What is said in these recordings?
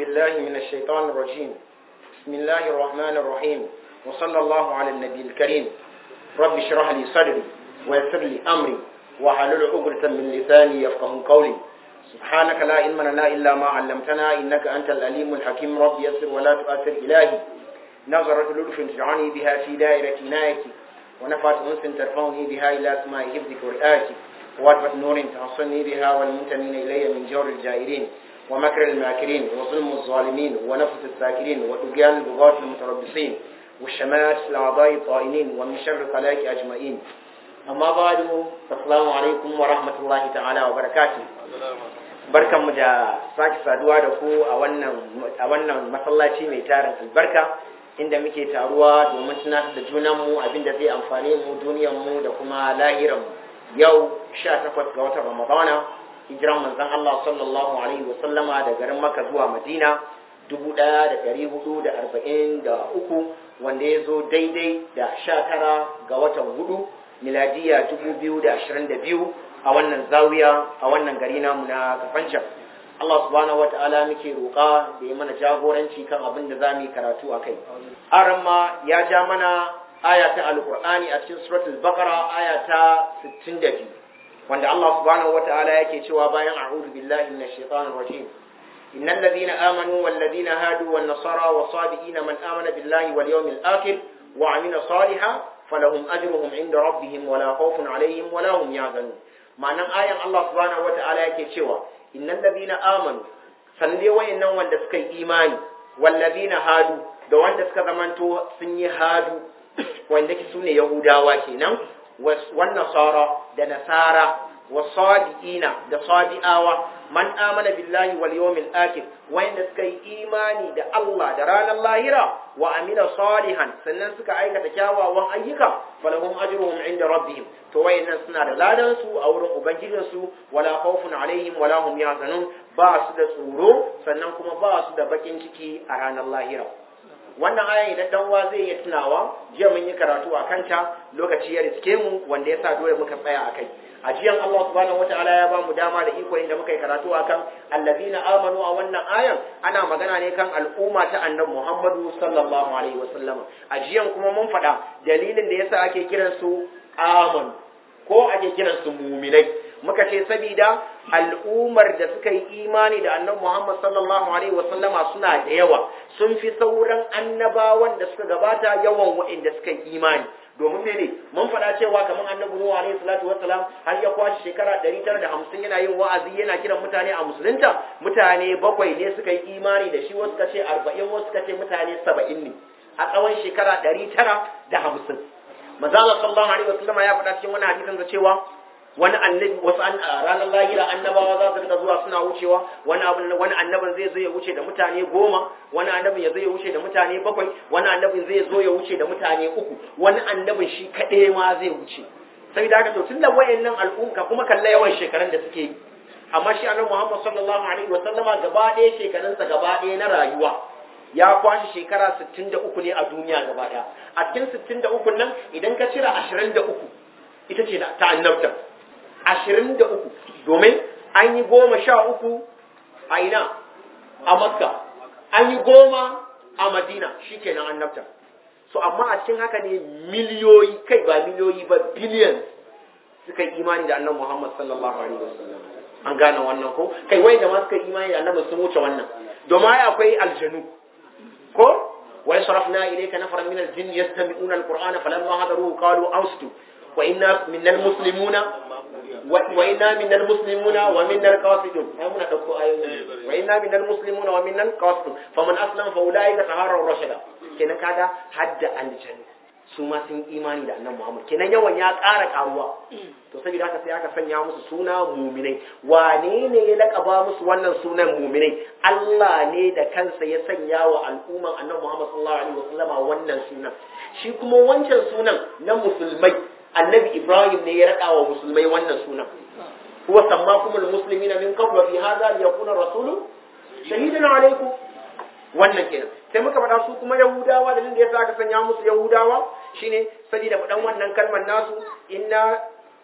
بالله من الشيطان الرجيم بسم الله الرحمن الرحيم وصلى الله على النبي الكريم رب اشرح لي صدري ويسر لي أمري وحلل عقدة من لساني يفقه قولي سبحانك لا علم لنا إلا ما علمتنا إنك أنت الأليم الحكيم رب يسر ولا تؤثر إلهي نظرة لطف تجعلني بها في دائرة عنايتك ونفعت أنس ترفعني بها إلى أسماء حفظك ورئاتك ووجبة نور تحصني بها والمنتمين إلي من جور الجائرين ومكر الماكرين وظلم الظالمين ونفس الساكرين وطغيان البغاة المتربصين والشمات الأعضاء الطائنين ومن شر خلائق أجمعين أما بعد السلام عليكم ورحمة الله تعالى وبركاته barkanmu da sake saduwa da ku a wannan masallaci mai tarin albarka inda muke taruwa domin tunatar da junanmu abinda zai amfane mu duniyarmu da kuma lahiranmu yau 18 ga watan ramadana hijiran manzon Allah sallallahu alaihi wa sallama da garin Makka zuwa Madina 1443 wanda ya zo daidai da 19 ga watan hudu miladiya 2022 a wannan zawiya a wannan gari namu na Kafancan Allah subhanahu wata'ala muke roƙa da ya mana jagoranci kan abin da za mu yi karatu a kai. Aramma ya ja mana aya ta Alƙur'ani a cikin suratul Baqara aya ta 62 wanda Allah subhanahu wata'ala yake cewa bayan a'udhu billahi minash shaitanir rajim innal ladhina amanu wal ladhina hadu wan nasara was-sabiina man amana billahi wal yawmil akhir wa amila salihan falahum ajruhum inda rabbihim wala khawfun alaihim wala hum yahzanun ma'anan ayan Allah subhanahu wata'ala yake cewa innal ladina amanu sande wayannan wanda suka yi imani wal ladina hadu da wanda suka zamanto sun yi hadu wanda ki sune yahudawa kenan wan nasara da nasara wasadiina da sabi'awa man amana billahi wal yawmil akhir wanda suka yi imani da Allah da ranar lahira wa amila salihan sannan suka aikata kyawawan ayyuka falahum ajruhum inda rabbihim to wayannan suna da ladan su a wurin ubangijin su wala khawfun alaihim wala hum yahzanun ba su da tsoro sannan kuma ba su da bakin ciki a ranar lahira wannan aya idan dan uwa zai iya tunawa jiya mun yi karatu a kanta lokaci ya riske mu wanda yasa dole muka tsaya akai a jiyan Allah subhanahu wataala ya ba mu dama da iko inda muka yi karatu akan allazina amanu a wannan ayan ana magana ne kan al'umma ta annabi Muhammadu sallallahu alaihi wasallam a jiyan kuma mun faɗa dalilin da yasa ake kiran su aman ko ake kiran su muminai muka ce sabida al'ummar da suka yi imani da annabi Muhammad sallallahu alaihi wasallama suna da yawa sun fi sauran annabawan da suka gabata yawan waɗanda suka yi imani domin mene mun faɗa cewa kamar annabi Nuhu alaihi salatu wassalam har ya kwashi shekara 950 yana yin wa'azi yana kiran mutane a musulunta mutane bakwai ne suka yi imani da shi wasu kace 40 wasu kace mutane 70 ne a tsawon shekara 950 manzo Allah sallallahu alaihi wasallam ya faɗa cikin wani hadisin da cewa wani annabi wasu ranar lahira annabawa za su rika zuwa suna wucewa wani abin wani annabin zai zo ya wuce da mutane goma wani annabin ya zo ya wuce da mutane bakwai wani annabin zai zo ya wuce da mutane uku wani annabin shi kaɗai ma zai wuce saboda haka to tunda wayannan al'umma kuma kalla yawan shekarun da suke yi amma shi annabi Muhammad sallallahu alaihi wa sallama gaba ɗaya shekarunsa gaba ɗaya na rayuwa ya kwashi shekara 63 ne a duniya gaba ɗaya a cikin 63 nan idan ka cira 23 ita ce ta annabta ashirin da uku domin an yi goma sha uku a ina a makka an yi goma a madina shi kenan annabta so amma a cikin haka ne miliyoyi kai ba miliyoyi ba biliyan suka yi imani da annabi muhammad sallallahu alaihi wasallam an gane wannan ko kai wai da ma suka yi imani da annabi sun wuce wannan domin ai akwai aljanu ko wa sarafna ilayka nafaran min aljinn yastami'una alqur'ana falamma hadaruhu qalu ansitu wa inna minal muslimuna wa inna minal muslimuna wa minnal qasidun ai muna dauko ayoyi wa inna minal muslimuna wa minnal qasidun faman aslama fa ulaika taharraw rashada kenan kaga hadda aljanna su ma sun imani da annabi Muhammad kenan yawan ya ƙara karuwa to saboda haka sai aka sanya musu suna muminai wane ne ya lakaba musu wannan sunan muminai Allah ne da kansa ya sanya wa al'umman annabi Muhammad sallallahu alaihi wasallama wannan sunan shi kuma wancan sunan na musulmai annabi Ibrahim ne ya raɗa wa musulmai wannan sunan. Huwa sammakumul muslimina min qabl wa fi hadha liyakuna rasulu shahidan alaikum. Wannan kenan. Sai muka faɗa su kuma Yahudawa da da yasa aka sanya musu Yahudawa shine saboda faɗan wannan kalmar nasu inna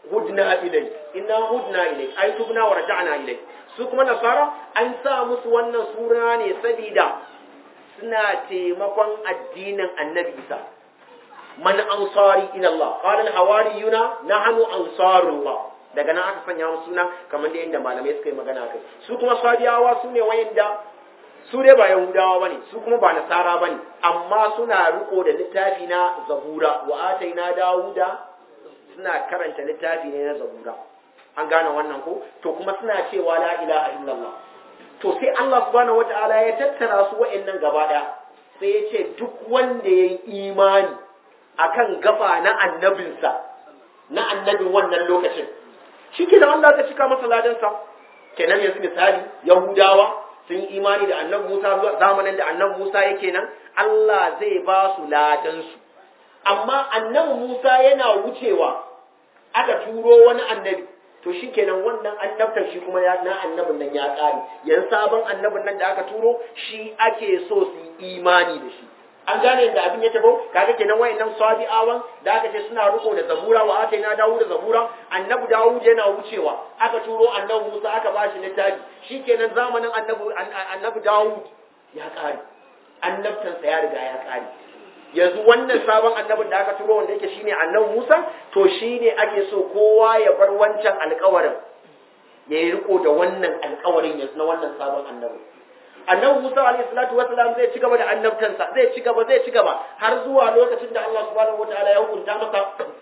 hudna ilai inna hudna ilai ai tubna wa raja'na ilai su kuma nasara an sa musu wannan suna ne saboda suna taimakon addinin annabi isa man ansari ila Allah qala al hawariyuna nahnu ansarullah daga nan aka sanya musu suna kamar da yadda malamai suka yi magana kai su kuma sadiyawa su ne wayanda su dai ba yahudawa bane su kuma ba nasara bane amma suna riko da littafi na zabura wa ataina dawuda suna karanta littafi ne na zabura an gane wannan ko to kuma suna cewa la ilaha illallah to sai Allah subhanahu wataala ya tattara su wa'annan gaba daya sai ya ce duk wanda ya yi imani akan gaba na annabinsa na annabin wannan lokacin shi ke da Allah ta cika masa ladansa kenan yanzu misali yahudawa sun yi imani da annabi Musa zuwa zamanin da annabi Musa yake nan Allah zai ba su ladansu amma annabi Musa yana wucewa aka turo wani annabi to shi kenan wannan annabtar shi kuma ya na annabin nan ya ƙare yan sabon annabin nan da aka turo shi ake so su yi imani da shi an gane yadda abin ya tabo kaga kenan wayannan sabi'awan da aka ce suna riko da zabura wa aka na dawo da zabura annabi dawud yana wucewa aka turo annabi musa aka ba shi littafi shikenan zamanin annabi annabi dawud ya ƙare annabtansa ya riga ya ƙare yanzu wannan sabon annabin da aka turo wanda yake shine annabi Musa to shine ake so kowa ya bar wancan alƙawarin ya yi riko da wannan alƙawarin yanzu na wannan sabon annabi annabi Musa alaihi salatu wasalam zai ci gaba da annabtansa zai ci gaba zai ci gaba har zuwa lokacin da Allah subhanahu wataala ya hukunta masa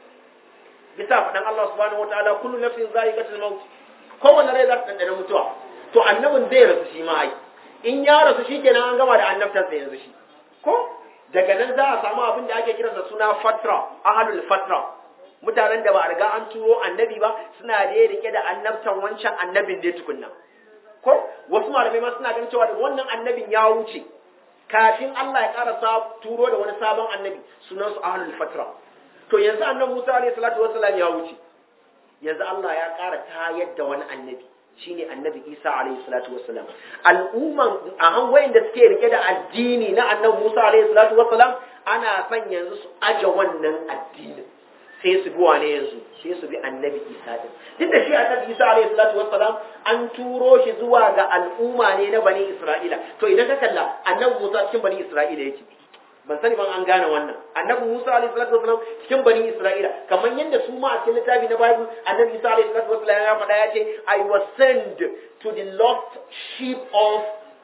bisa faɗan Allah subhanahu wataala kullu nafsin za'iqatul maut kowanne rai za ta dandana mutuwa to annabin zai rasu shi ma ai in ya rasu shikenan an gama da annabtansa yanzu shi ko daga nan za a samu abin da ake kiransa suna fatra ahalul fatra mutanen da ba a riga an turo annabi ba suna da rike da annabtan wancan annabin ne tukunna ko wasu malamai ma suna ganin cewa da wannan annabin ya wuce kafin Allah ya ƙara turo da wani sabon annabi sunan su ahalul fatra to yanzu annabi Musa alaihi salatu wassalam ya wuce yanzu Allah ya ƙara tayar da wani annabi shine annabi Isa alaihi salatu wassalam al'umman a hanwayin da suke rike da addini na annabi Musa alaihi salatu wassalam ana son yanzu su aje wannan addinin sai su bi wane yanzu sai su bi annabi Isa din duk da shi annabi Isa alaihi salatu wassalam an turo shi zuwa ga al'umma ne na bani Isra'ila to idan ka kalla annabi Musa cikin bani Isra'ila yake ban sani ban an gane wannan annabi Musa alaihi salatu wasallam cikin bani Isra'ila kamar yadda su ma a cikin littafi na Bible annabi Isa alaihi salatu wasallam ya faɗa ya ce I was sent to the lost sheep of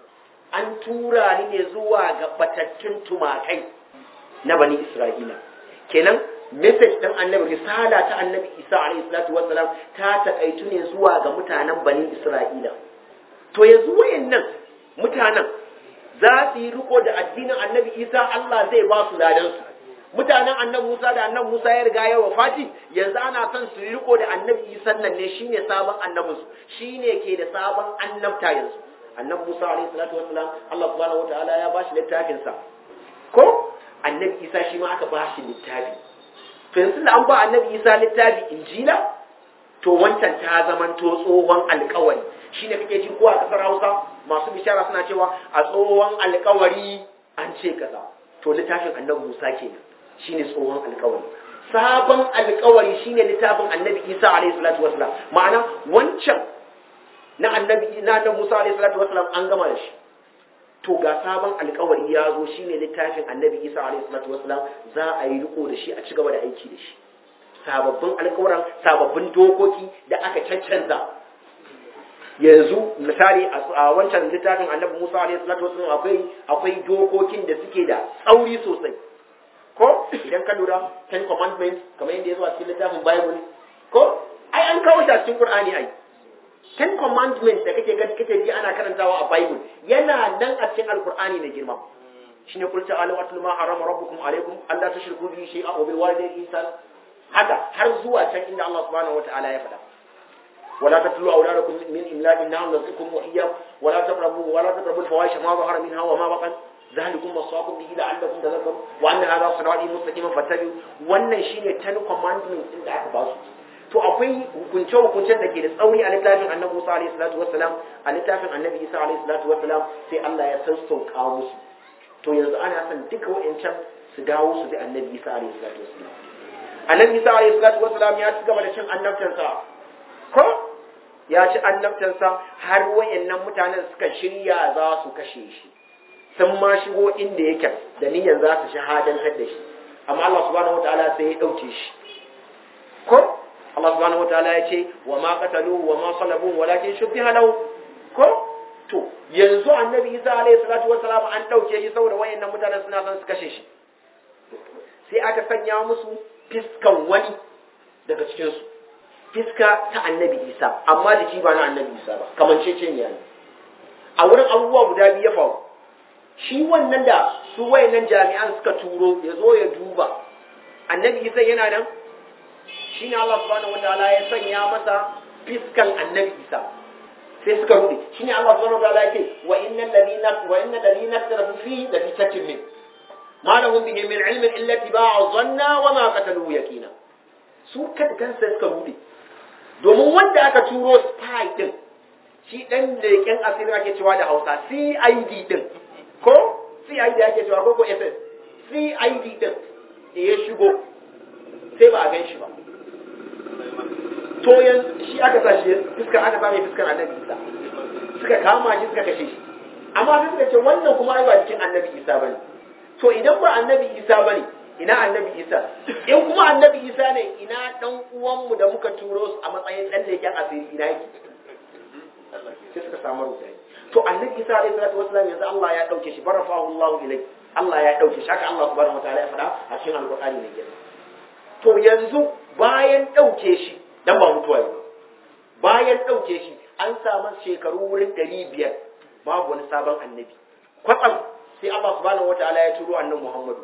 an tura ni ne zuwa ga batattun tumakai na bani Isra'ila kenan message din annabi risala ta annabi Isa alaihi salatu wasallam ta takaitu ne zuwa ga mutanen bani Isra'ila to yanzu wayannan mutanen za su yi riko da addinin annabi isa Allah zai ba su ladansu mutanen annabi musa da annabi musa ya riga ya wafati yanzu ana son su yi riko da annabi isa nan ne shine sabon annabinsu shine ke da sabon annabta yanzu annabi musa alaihi salatu wassalam Allah subhanahu wataala ya bashi littafin sa ko annabi isa shi ma aka bashi littafi to yanzu da an ba annabi isa littafi injila to wancan ta zamanto tsohon alkawari shine kake ji ko a kasar Hausa masu bishara suna cewa a tsohon alkawari an ce kaza to littafin annabi Musa kenan shine tsohon alkawari sabon alkawari shine littafin annabi Isa alaihi salatu wasalam ma'ana wancan na annabi na annabi Musa alaihi salatu wasalam an gama da shi to ga sabon alkawari ya zo shine littafin annabi Isa alaihi salatu wasalam za a yi riko da shi a ci gaba da aiki da shi sababbin alkawuran sababbin dokoki da aka cancanza yanzu misali a wancan littafin annabi Musa alaihi salatu wasallam akwai akwai dokokin da suke da tsauri sosai ko idan ka lura ten commandments kamar yadda ya zo a cikin littafin bible ko ai an kawo shi a cikin qur'ani ai ten commandments da kake gani kake ji ana karantawa a bible yana nan a cikin alqur'ani mai girma shine qul ta'alu atlu ma harama rabbukum alaikum alla tushriku bihi shay'a wa bil walidayni ihsana haka har zuwa can inda Allah subhanahu wataala ya faɗa ولا تقتلوا أولادكم من إملاق نعم نرزقكم وإياكم ولا تقربوا ولا تقربوا الفواحش ما ظهر منها وما بطن ذلكم وصاكم به لعلكم تذكرون وأن هذا صراطي مستقيما فاتبعوا wannan shine ten commandments din da aka ba su to akwai hukunce hukuncen da ke da tsauri a littafin Annabi Musa alaihi salatu wassalam a littafin Annabi Isa alaihi salatu wassalam sai Allah ya sassauka musu to yanzu ana son duka wa'ancan su dawo su bi Annabi Isa alaihi salatu wassalam annabi isa alayhi salatu wassalam ya ci gaba da cin annabtansa ko ya ci annabtansa har wayannan mutanen suka shirya za su kashe shi sun ma shigo inda yake da niyyar za su shahadantar da shi amma Allah subhanahu wataala sai ya dauke shi ko Allah subhanahu wataala ya ce wa ma qatalu wa ma salabu walakin shubbiha lahu ko to yanzu annabi Isa alayhi salatu wassalam an dauke shi saboda wayannan mutanen suna son su kashe shi sai aka sanya musu fiskan wani daga cikin su fiska ta annabi Isa amma jiki ba na annabi Isa ba kamanceceniya ne a wurin abubuwa guda biyu ya faru shi wannan da su wayannan jami'an suka turo ya zo ya duba annabi Isa yana nan shi ne Allah subhanahu wataala ya sanya masa fiskan annabi Isa sai suka rude shi ne Allah subhanahu wataala yake wa innal ladina wa innal ladina tarafu fi la fi shakkin min ma lahum bihi min ilmin illa tibaa dhanna wa ma qatalu yaqina su kan kansa suka rude domin wanda aka turo spy din shi dan leken asiri ake cewa da Hausa CID din ko CID ake cewa ko ko SS CID din da ya shigo sai ba a gan shi ba to yanzu shi aka sa shi fuskar aka sa mai fuskar annabi Isa suka kama shi suka kashe shi amma sai suka ce wannan kuma ai ba cikin annabi Isa bane to idan ba annabi Isa bane ina annabi Isa in kuma annabi Isa ne ina dan uwanmu da muka turo su a matsayin dan leken asiri ina yake sai suka samu rudani to annabi Isa alaihi salatu wasallam yanzu Allah ya dauke shi barafahu Allah ilai Allah ya dauke shi haka Allah subhanahu wataala ya faɗa a cikin alqur'ani ne kenan to yanzu bayan dauke shi dan ba mutuwa yi bayan dauke shi an samu shekaru wurin 500 babu wani sabon annabi kwatsam sai Allah subhanahu wataala ya turo annabi Muhammadu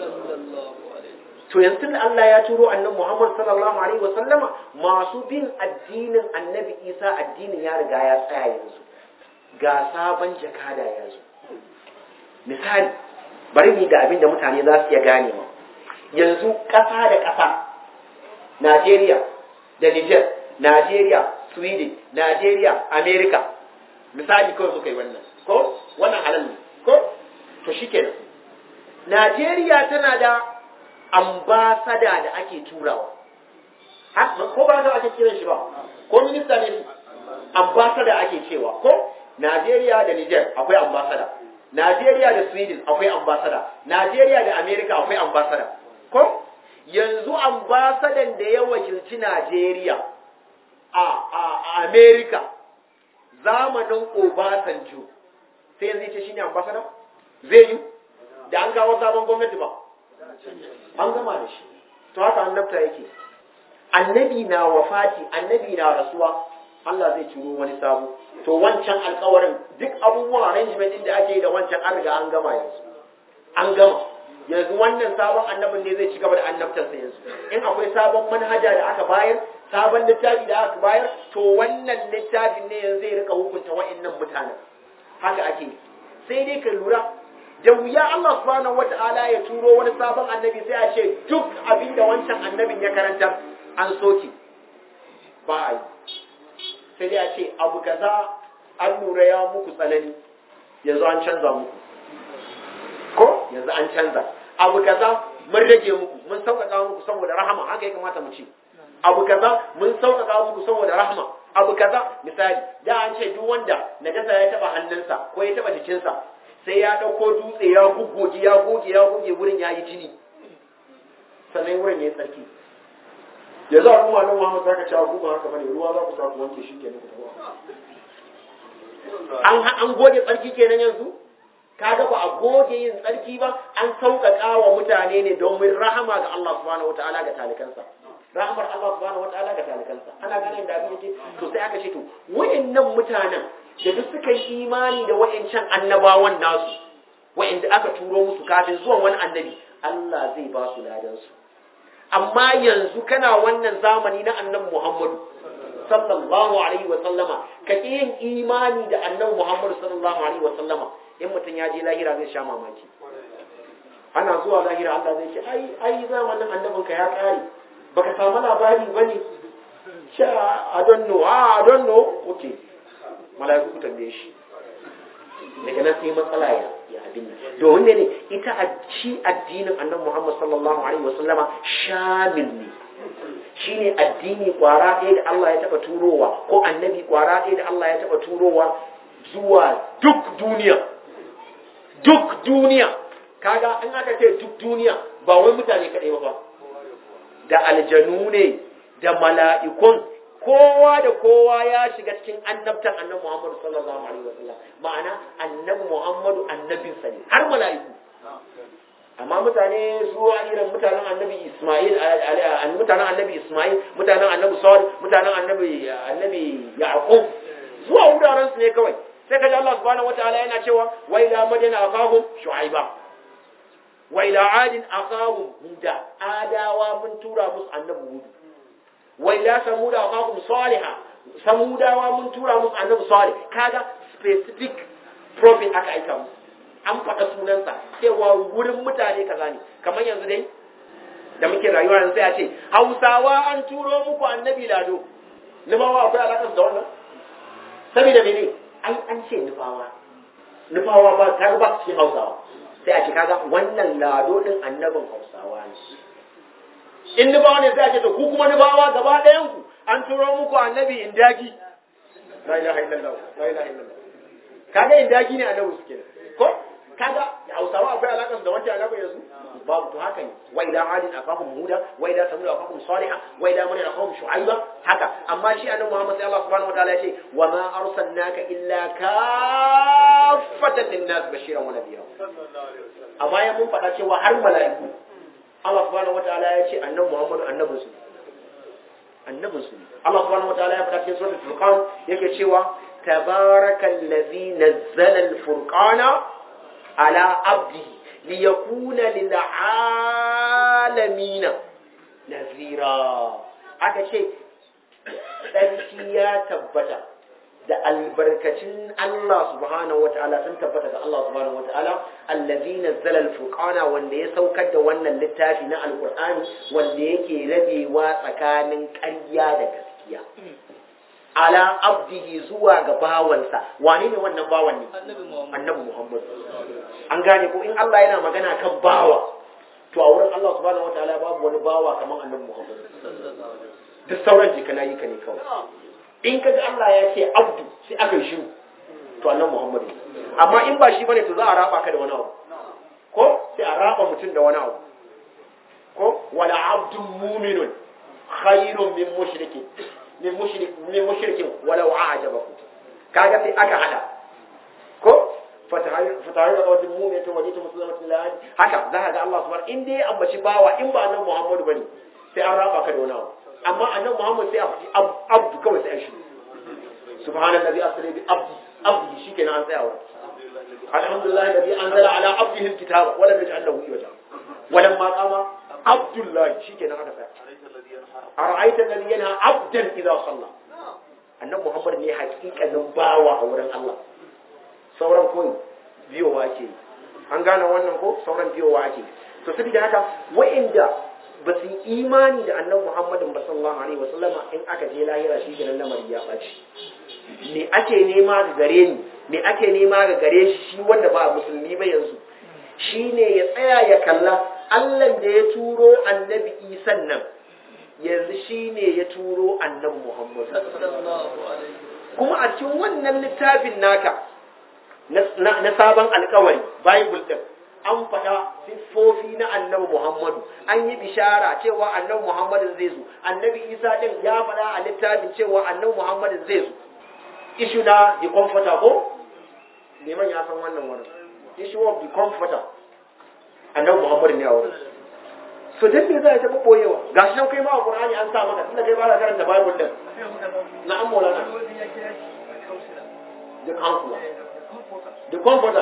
to yanzu da Allah ya turo annabi Muhammad sallallahu alaihi wa sallama masu bin addinin annabi Isa addinin ya riga ya tsaya yanzu ga sabon jakada ya zo misali bari mu da abin da mutane za su iya gane ma yanzu ƙasa da ƙasa Najeriya da Niger Najeriya Sweden Najeriya America misali kawai suka yi wannan ko wannan halal ne ko to shikenan Najeriya tana da ambasada da ake turawa ko ba za ake kiran shi ba ko minista ne ambasada ake cewa ko Najeriya da Niger akwai ambasada Najeriya da Sweden akwai ambasada Najeriya da America akwai ambasada ko yanzu ambasadan da ya wakilci Najeriya a a America zamanin Obasanjo sai yanzu ce shine ambasada zai yi da an kawo sabon gwamnati ba an gama da shi to haka annabta yake annabi na wafati annabi na rasuwa Allah zai ciro wani sabo to wancan alkawarin duk abubuwan arrangement din da ake yi da wancan an riga an gama yanzu an gama yanzu wannan sabon annabin ne zai ci gaba da annabtarsa yanzu in akwai sabon manhaja da aka bayar sabon littafi da aka bayar to wannan littafin ne yanzu zai rika hukunta wa'annan mutanen haka ake sai dai ka lura da wuya Allah subhanahu wata'ala ya turo wani sabon annabi sai a ce duk abin da wancan annabin ya karanta an soke ba a yi sai dai a ce abu kaza an lura ya muku tsanani yanzu an canza muku ko yanzu an canza abu kaza mun rage muku mun sauƙaƙa muku saboda rahama haka ya kamata mu ce abu kaza mun sauƙaƙa muku saboda rahama abu kaza misali da an ce duk wanda najasa ya taba hannunsa ko ya taba jikinsa sai ya ɗauko dutse ya guggoge ya goge ya goge wurin ya yi jini sannan wurin ya yi tsarki ya za a kuma nan Muhammad zaka cewa gugun haka bane ruwa za ku sa ku wanke shi kenan ku an an goge tsarki kenan yanzu kaga ba a goge yin tsarki ba an sauƙaƙa wa mutane ne domin rahama ga Allah subhanahu wataala ga talikansa rahamar Allah subhanahu wataala ga talikansa ana ganin da abin yake to sai aka ce to wayannan mutanen da duk suka yi imani da wayancan annabawan nasu wayanda aka turo musu kafin zuwan wani annabi Allah zai ba su ladan su amma yanzu kana wannan zamani na annabi Muhammadu sallallahu alaihi wa sallama ka yin imani da annabi Muhammadu sallallahu alaihi wa sallama in mutum ya je lahira zai sha mamaki ana zuwa lahira Allah zai ce ai ai zamanin annabinka ya kare baka samu labari bane sha I don't know ah I don't know okay malaiku ku tambaye shi daga nan sai matsala ya ya abin nan domin ne ita shi addinin annabi Muhammad sallallahu alaihi wasallama shamil ne shine addini kwara ɗaya da Allah ya taba turowa ko annabi kwara ɗaya da Allah ya taba turowa zuwa duk duniya duk duniya kaga in aka ce duk duniya ba wai mutane kaɗai ba da aljanu ne da mala'ikun kowa da kowa ya shiga cikin annabtan annabi Muhammadu sallallahu alaihi wasallam ma'ana annabi Muhammadu annabinsa ne har mala'iku amma mutane su irin mutanen annabi Ismail mutanen annabi Ismail mutanen annabi Saul mutanen annabi annabi Yaqub zuwa wuraren su ne kawai sai kaji Allah subhanahu wataala yana cewa wa ila madina aqahum shu'aiba wa ila adin aqahum huda adawa mun tura musu annabi hud wa ila samuda aqahum salihah samudawa mun tura musu annabi salih kaga specific prophet aka aika musu an faɗa sunansa cewa wurin mutane kaza ne kamar yanzu dai da muke rayuwa yanzu sai a ce hausawa an turo muku annabi lado nufawa akwai alaƙar da wannan saboda mene ai an ce nufawa nufawa ba ta ba cikin hausawa sai a ce kaga wannan lado din annabin hausawa ne in nufawa ne sai a ce to ku kuma nufawa gaba ɗayan ku an turo muku annabi indagi la ilaha illallah la ilaha illallah kaga indagi ne annabi suke ko kaga hausawa akwai alaƙar da wancan alaƙar yanzu babu to haka ne wa ila adin akahum huda wa ila samud akahum salih wa ila man akahum shu'aiba haka amma shi annabi Muhammad sai Allah subhanahu wataala ya ce wa ma arsalnaka illa kaffatan linnas bashiran wa nadhira amma ya mun faɗa cewa har mala'iku Allah subhanahu wataala ya ce annabi Muhammad annabin su annabin su Allah subhanahu wataala ya faɗa cikin suratul furqan yake cewa tabarakallazi nazzala al-furqana على عبده ليكون للعالمين نذيرا aka ce ɗarki ya tabbata da albarkacin Allah subhanahu wata'ala sun tabbata ga Allah subhanahu wata'ala allazi nazzala al-furqana wanda ya saukar da wannan littafi na alqur'ani wanda yake rabewa tsakanin ƙarya da gaskiya ala abdihi zuwa ga bawansa wane ne wannan bawan ne annabi muhammad an gane ko in Allah yana magana kan bawa to a wurin Allah subhanahu wataala babu wani bawa kamar annabi muhammad duk sauran jikana yi ka ne kawai in kaga Allah ya ce abdu sai aka yi shiru to annabi muhammad ne amma in ba shi bane to za a raba ka da wani abu ko sai a raba mutum da wani abu ko wala abdun mu'minun khairun min mushrikin min mushrik min mushrikin walau a'jabakum kaga sai aka hada ko fatahayu ga wata mu'minatu wa jitu muslamatin lillahi haka za ka ga Allah subhanahu in dai ambaci bawa in ba annabi Muhammadu bane sai an raba ka da wani abu amma annabi Muhammad sai a faɗi abdu kawai sai an shi subhanallazi asra bi abdi abdi shikenan an tsaya wa alhamdulillah alladhi anzala ala abdihi alkitaba wa lam yaj'al lahu iwaja walamma qama abdullahi shikenan aka tsaya ara'aita alladhi yanha abdan idza salla annabi muhammad ne hakikanin bawa a wurin Allah sauran koyi biyowa ake an gane wannan ko sauran biyowa ake to saboda haka wa'inda ba su imani da annabi muhammadin ba sallallahu alaihi wasallama in aka je lahira shi kenan lamari ya ɓaci me ake nema ga gare ni me ake nema ga gare shi shi wanda ba musulmi ba yanzu shine ya tsaya ya kalla Allah da ya turo annabi isan nan yanzu shi ne ya turo annan Muhammadu. Kuma a cikin wannan littafin naka na sabon alkawari, Bible ɗin, an faɗa siffofi na annabi Muhammadu, an yi bishara cewa annabi Muhammadu zai zo, annabi Isa ɗin ya faɗa a littafin cewa annabi Muhammadu zai zo. Ishu na the comforter ko? Neman ya san wannan wani. Issue of the comforter. Annabi Muhammadu ne a wurin. so dan me za a taɓa ɓoyewa ga shi nan kai ma a ƙur'ani an sa maka tunda kai ba ka karanta bible din na an maulana the counselor the comforter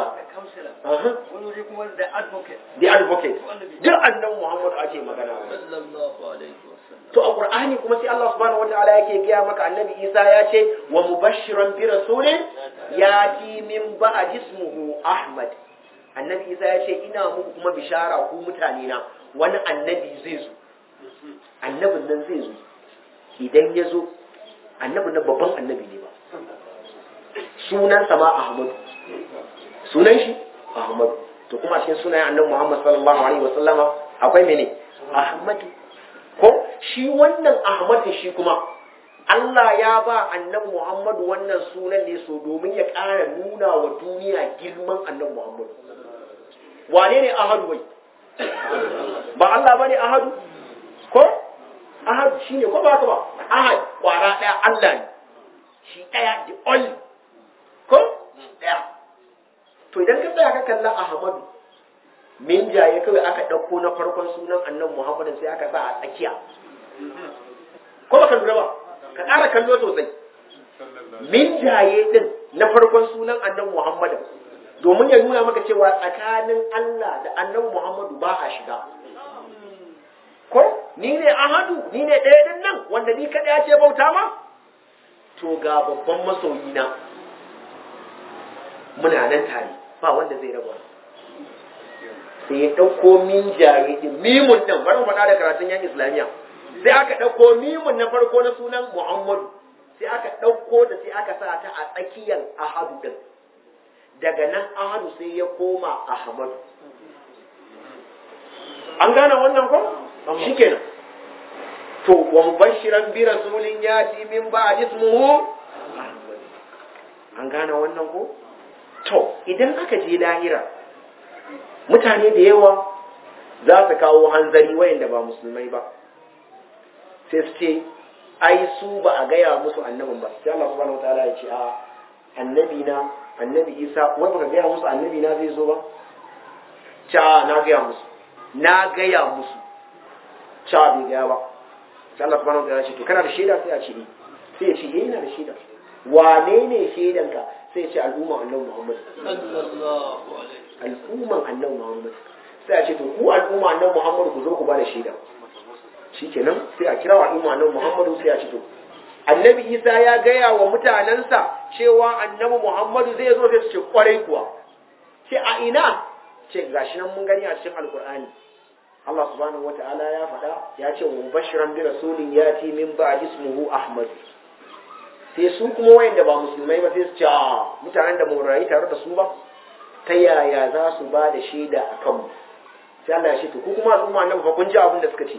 the advocate duk annan muhammad ake magana to a ƙur'ani kuma sai Allah subhanahu wataala yake gaya maka annabi isa ya ce wa mubashiran bi rasulin yati min ba'd ismuhu ahmad annabi isa ya ce ina muku kuma bishara ku mutane na wani annabi zai zo annabin nan zai zo idan ya zo annabin nan babban annabi ne ba sunansa ma ahmadu sunan shi Ahmad to kuma cikin sunayen annabi Muhammad sallallahu alaihi wasallama akwai mene Ahmad ko shi wannan Ahmad shi kuma Allah ya ba annabi Muhammad wannan sunan ne so domin ya ƙara nuna wa duniya girman annabi Muhammad wane ne Ahad wai ba Allah bane Ahadu ko Ahad shine ko ba ka ba Ahad kwara daya Allah ne shi daya the only ko daya to idan ka tsaya ka kalla Ahmadu min jaye kawai aka ɗauko na farkon sunan annan Muhammadin sai aka sa a tsakiya ko baka lura ba ka ƙara kallo sosai min jaye din na farkon sunan annan Muhammadin domin ya nuna maka cewa tsakanin Allah da annabi Muhammadu ba a shiga ko ni ne ahadu ni ne ɗaya din nan wanda ni kaɗai ya ce bauta ma to ga babban masoyi na muna nan tare ba wanda zai raba sai ya ɗauko min jaye din mimun ɗin bari mu faɗa da karatun yan islamiyya sai aka ɗauko mimun na farko na sunan muhammadu sai aka ɗauko da sai aka sa ta a tsakiyar ahadu ɗin daga nan ahadu sai ya koma ahmadu an gane wannan ko shikenan to wa mubashiran bi rasulin yati min ba'd ismuhu an gane wannan ko to idan aka je lahira mutane da yawa za su kawo hanzari wayanda ba musulmai ba sai su ce ai su ba a gaya musu annabin ba sai Allah subhanahu wataala ya ce a annabi na annabi Isa wai baka gaya musu annabi na zai zo ba ca na gaya musu na gaya musu ca bai gaya ba sai Allah subhanahu wataala ya ce to kana da shaida sai a ce eh sai ya ce eh ina da shaida wane ne shaidanka sai ya ce al'umma annabi Muhammad sallallahu alaihi al'umman annabi Muhammad sai a ce to ku al'umma annabi Muhammad ku zo ku ba da shaida shikenan sai a kira wa al'umma annabi Muhammadu sai a ce to annabi Isa ya gaya wa mutanensa cewa annabi Muhammadu zai zo sai su ce kwarai kuwa ce a ina ce gashi nan mun gani a cikin alkur'ani Allah subhanahu wata'ala ya faɗa ya ce wa mubashiran bi rasulin yati min ba'd ismuhu Ahmad sai su kuma wayanda ba musulmai ba sai su ce a mutanen da mu rayu tare da su ba ta yaya za su ba da shaida a kanmu sai Allah ya ce to ku kuma al'umma nan fa kun ji abin da suka ce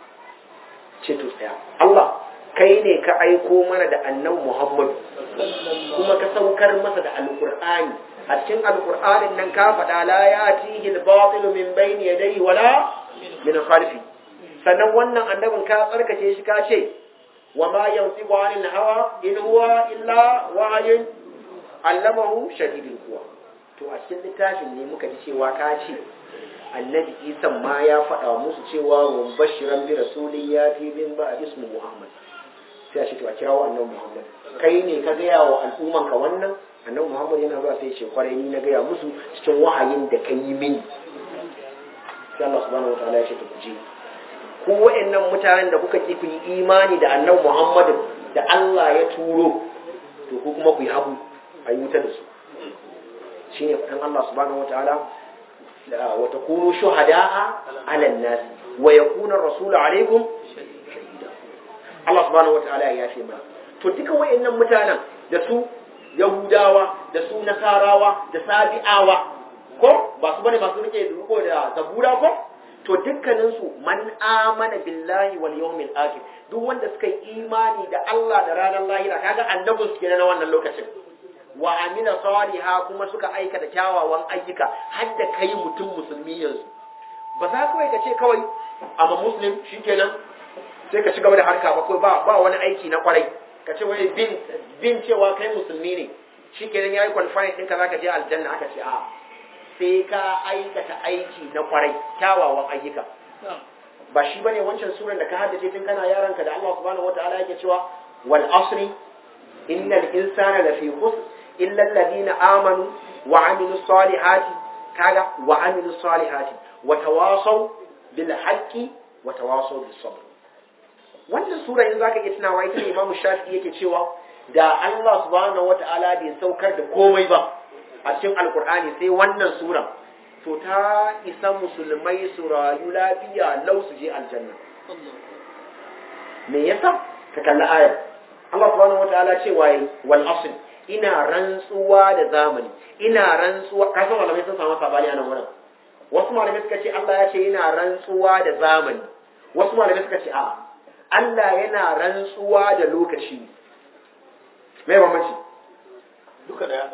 ce to tsaya Allah kai ne ka aiko mana da annabi Muhammad kuma ka saukar masa da alqur'ani a cikin alqur'anin nan ka faɗa la yatihi al-batil min bayni yadayhi wala min khalfi sannan wannan annabin ka tsarkake shi ka ce wa ma yantiqu anil hawa in huwa illa wahyun allamahu shadidul quwa to a cikin littafin ne muka ji cewa ka ce annabi isa ma ya faɗa musu cewa wa bashiran bi rasulin ya fi min ba ismu muhammad sai a ce to a kirawo annabi muhammad kai ne ka gaya wa al'umman ka wannan annabi muhammad yana zuwa sai ya ce kwarai ni na gaya musu cikin wahayin da ka yi mini sai Allah subhanahu wa ta'ala ya ce to ku je ku wa'annan mutanen da kuka ki ku yi imani da annabi muhammad da Allah ya turo to ku kuma ku yi hagu a yi wuta da su shine faɗin Allah subhanahu wa ta'ala وتكونوا شهداء على الناس ويكون الرسول عليكم شهيدا الله سبحانه وتعالى ya ce mana to duka wayannan mutanen da su yahudawa da su nasarawa da sabi'awa ko ba su bane masu rike riko da zabura ko to dukkanin su man amana billahi wal yawmil akhir duk wanda suka yi imani da Allah da ranar lahira kaga annabin su kenan na wannan lokacin wa amina saliha kuma suka aikata kyawawan ayyuka har da kai mutum musulmi yanzu ba za kawai ka ce kawai amma muslim shikenan sai ka ci gaba da harka ba kawai ba ba wani aiki na kwarai ka ce wai bin bin cewa kai musulmi ne shikenan yayi qualifying ɗinka zaka je aljanna aka ce a sai ka aikata aiki na kwarai kyawawan ayyuka ba shi bane wancan suran da ka haddace tun kana yaranka da Allah subhanahu wataala yake cewa wal asri innal insana lafi khusr illa alladhina amanu wa amilus salihati kaga wa amilus salihati wa tawasaw bil haqqi wa tawasaw bis sabr wannan sura yanzu zaka iya tunawa ita ne Imam Shafi'i yake cewa da Allah subhanahu wataala bai saukar da komai ba a cikin alkur'ani sai wannan sura to ta isa musulmai su rayu lafiya lau su je aljanna me yasa ka kalli ayar Allah subhanahu wataala ce waye wal asr ina rantsuwa da zamani ina rantsuwa ka san malamai sun samu sabani a nan wurin wasu malamai suka ce Allah ya ce ina rantsuwa da zamani wasu malamai suka ce a Allah yana rantsuwa da lokaci mai bambanci duka daya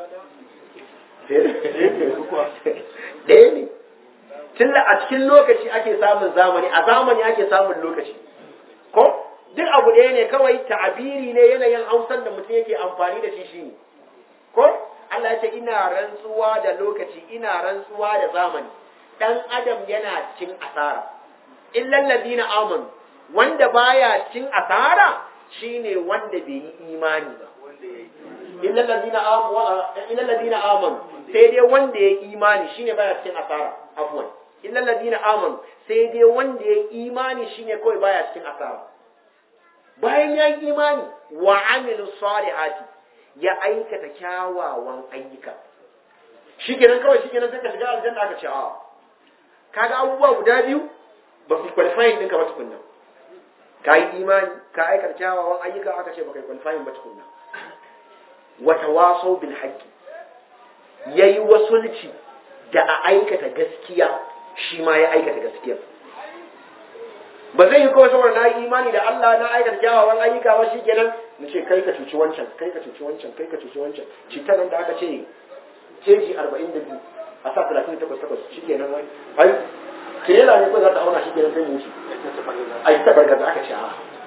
ɗaya ne tun a cikin lokaci ake samun zamani a zamani ake samun lokaci ko duk abu ɗaya ne kawai ta'abiri ne yanayin hausar da mutum yake amfani da shi shine ko Allah ya ce ina rantsuwa da lokaci ina rantsuwa da zamani dan adam yana cin asara illal ladina amanu wanda baya cin asara shine wanda bai yi imani ba illal ladina amanu illal ladina amanu sai dai wanda ya yi imani shine baya cikin asara afwan illal ladina amanu sai dai wanda ya yi imani shine kawai baya cikin asara bayan ya yi imani wa amilu salihati ya aikata kyawawan ayyuka shikenan kawai shikenan sai ka shiga aljanna aka ce a kaga abubuwa guda biyu ba su qualifying ɗinka ba tukunna ka yi imani ka aikata kyawawan ayyuka aka ce ba kai qualifying ba tukunna wata wasau bil haqqi yayi wasulci da a aikata gaskiya shi ma ya aikata gaskiya ba zai yi kawai saboda na yi imani da Allah na aikata kyawawan ayyuka ba shikenan na ce kai ka cuci wancan kai ka cuci wancan kai ka cuci wancan citta nan da aka ce keji arba'in da biyu a sa talatin takwas takwas shikenan wai ai tirela ne ko za ta auna shikenan sai mu wuce ai ta bargaza aka ce a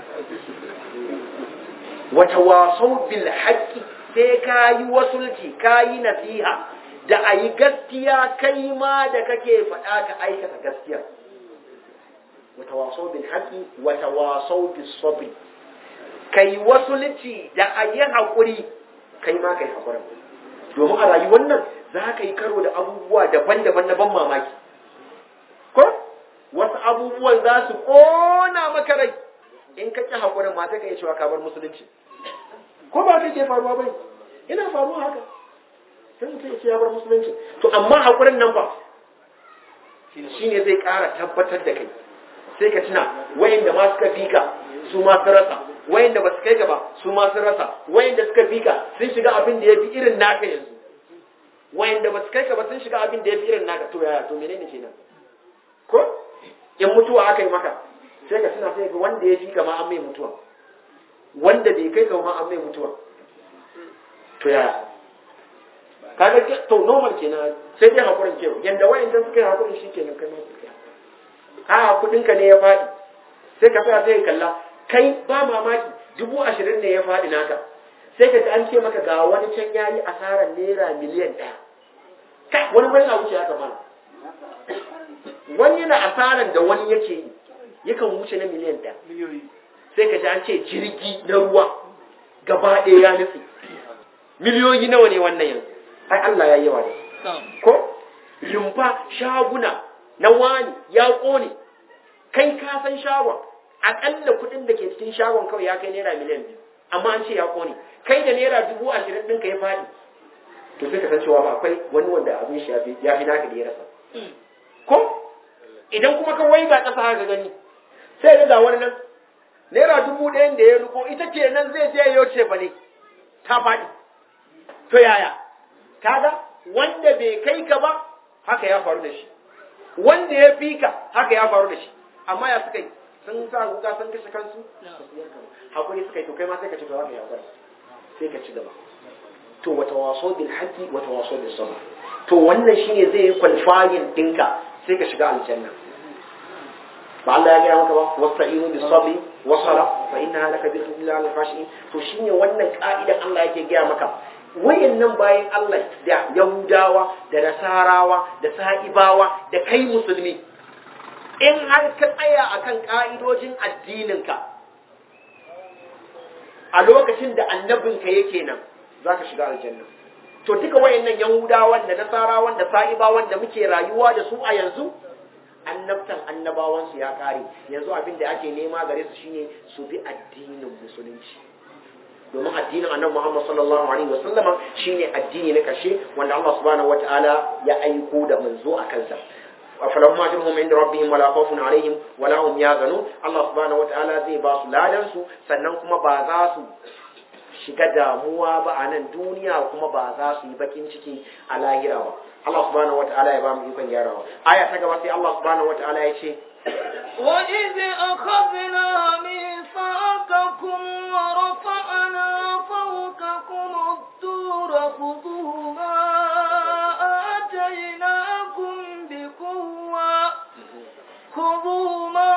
wata wasau bil haqqi sai ka yi wasulci ka yi nasiha da a yi gaskiya kai ma da kake faɗa ka aikata gaskiya وتواصوا بالحق وتواصوا بالصبر kai wasulci da a yi haƙuri kai ma kai haƙurin domin a rayuwar nan za ka yi karo da abubuwa daban-daban na ban mamaki ko wasu abubuwan za su ƙona maka rai in ka ƙi haƙurin ma sai ka yi cewa ka bar musulunci ko ba ka ke faruwa bai ina faruwa haka sai mutum ya ce ya bar musulunci to amma haƙurin nan ba shine zai ƙara tabbatar da kai sai ka tuna wayanda ma suka fika su ma sun rasa wayanda ba su kai ka ba su ma sun rasa wayanda suka fika sun shiga abin da ya fi irin naka yanzu wayanda ba su kai ka ba sun shiga abin da ya fi irin naka to yaya to menene kenan ko in mutuwa aka yi maka sai ka tuna sai ga wanda ya fika ma an mai mutuwa wanda bai kai ka ma an mai mutuwa to yaya kaga to normal kenan sai dai hakurin kewa yanda wayanda suka yi hakurin shi kenan kai ma suka a kudinka ne ya faɗi sai ka tsaya sai kalla kai ba mamaki dubu ashirin ne ya faɗi naka sai ka ji an ce maka ga wani can ya yi asarar naira miliyan ɗaya kai wani wani na wuce haka mana wani yana asarar da wani yake yi yakan wuce na miliyan ɗaya sai ka ji an ce jirgi na ruwa gaba ɗaya ya nufi miliyoyi nawa ne wannan yanzu ai Allah ya yi yawa ne ko rumfa shaguna na wani ya ƙone kai ka san shagon aƙalla kuɗin da ke cikin shagon kawai ya kai naira miliyan biyu amma an ce ya ƙone kai da naira dubu ashirin ɗinka ya faɗi to sai ka san cewa ba akwai wani wanda abin shi ya fi naka da ya rasa ko idan kuma ka wai ga ƙasa haka gani sai ga wani nan naira dubu ɗayan da ya riko ita ce nan zai je yau ce ba ne ta faɗi to yaya kaga wanda bai kai ka ba haka ya faru da shi wanda ya fi ka haka ya faru da shi amma ya suka yi sun sa wuka sun kashe kansu hakuri suka yi to kai ma sai ka ci gaba ka yakar sai ka ci gaba to wata waso bil haqqi wata waso bil sabr to wannan shine zai yi qualifying dinka sai ka shiga aljanna ba Allah ya gaya maka ba wasta'inu bis sabri wa sala fa innaha lakabiratun illa al khashiin to shine wannan ka'idan Allah yake gaya maka wayannan bayan Allah da Yahudawa da Nasarawa da Sa'ibawa da kai musulmi in har ka tsaya akan ka'idojin addininka a lokacin da annabinka yake nan za ka shiga aljanna to duka wayannan Yahudawan da Nasarawan da Sa'ibawan da muke rayuwa da su a yanzu annabtan annabawansu ya kare yanzu abin da ake nema gare su shine su bi addinin musulunci domin addinin annabi Muhammad sallallahu alaihi wasallama shine addini na kashe wanda Allah subhanahu wataala ya aiko da manzo a kansa falahum ajruhum inda rabbihim wala khawfun alaihim wala hum yahzanun Allah subhanahu wataala zai ba su ladan su sannan kuma ba za su shiga damuwa ba a nan duniya kuma ba za su yi bakin ciki a lahira ba Allah subhanahu wataala ya ba mu ikon gyarawa aya ta gaba sai Allah subhanahu wataala ya ce وإذ أخذنا ميثاقكم ورفعنا فوقكم الطور خذوا ما آتيناكم بقوة خذوا ما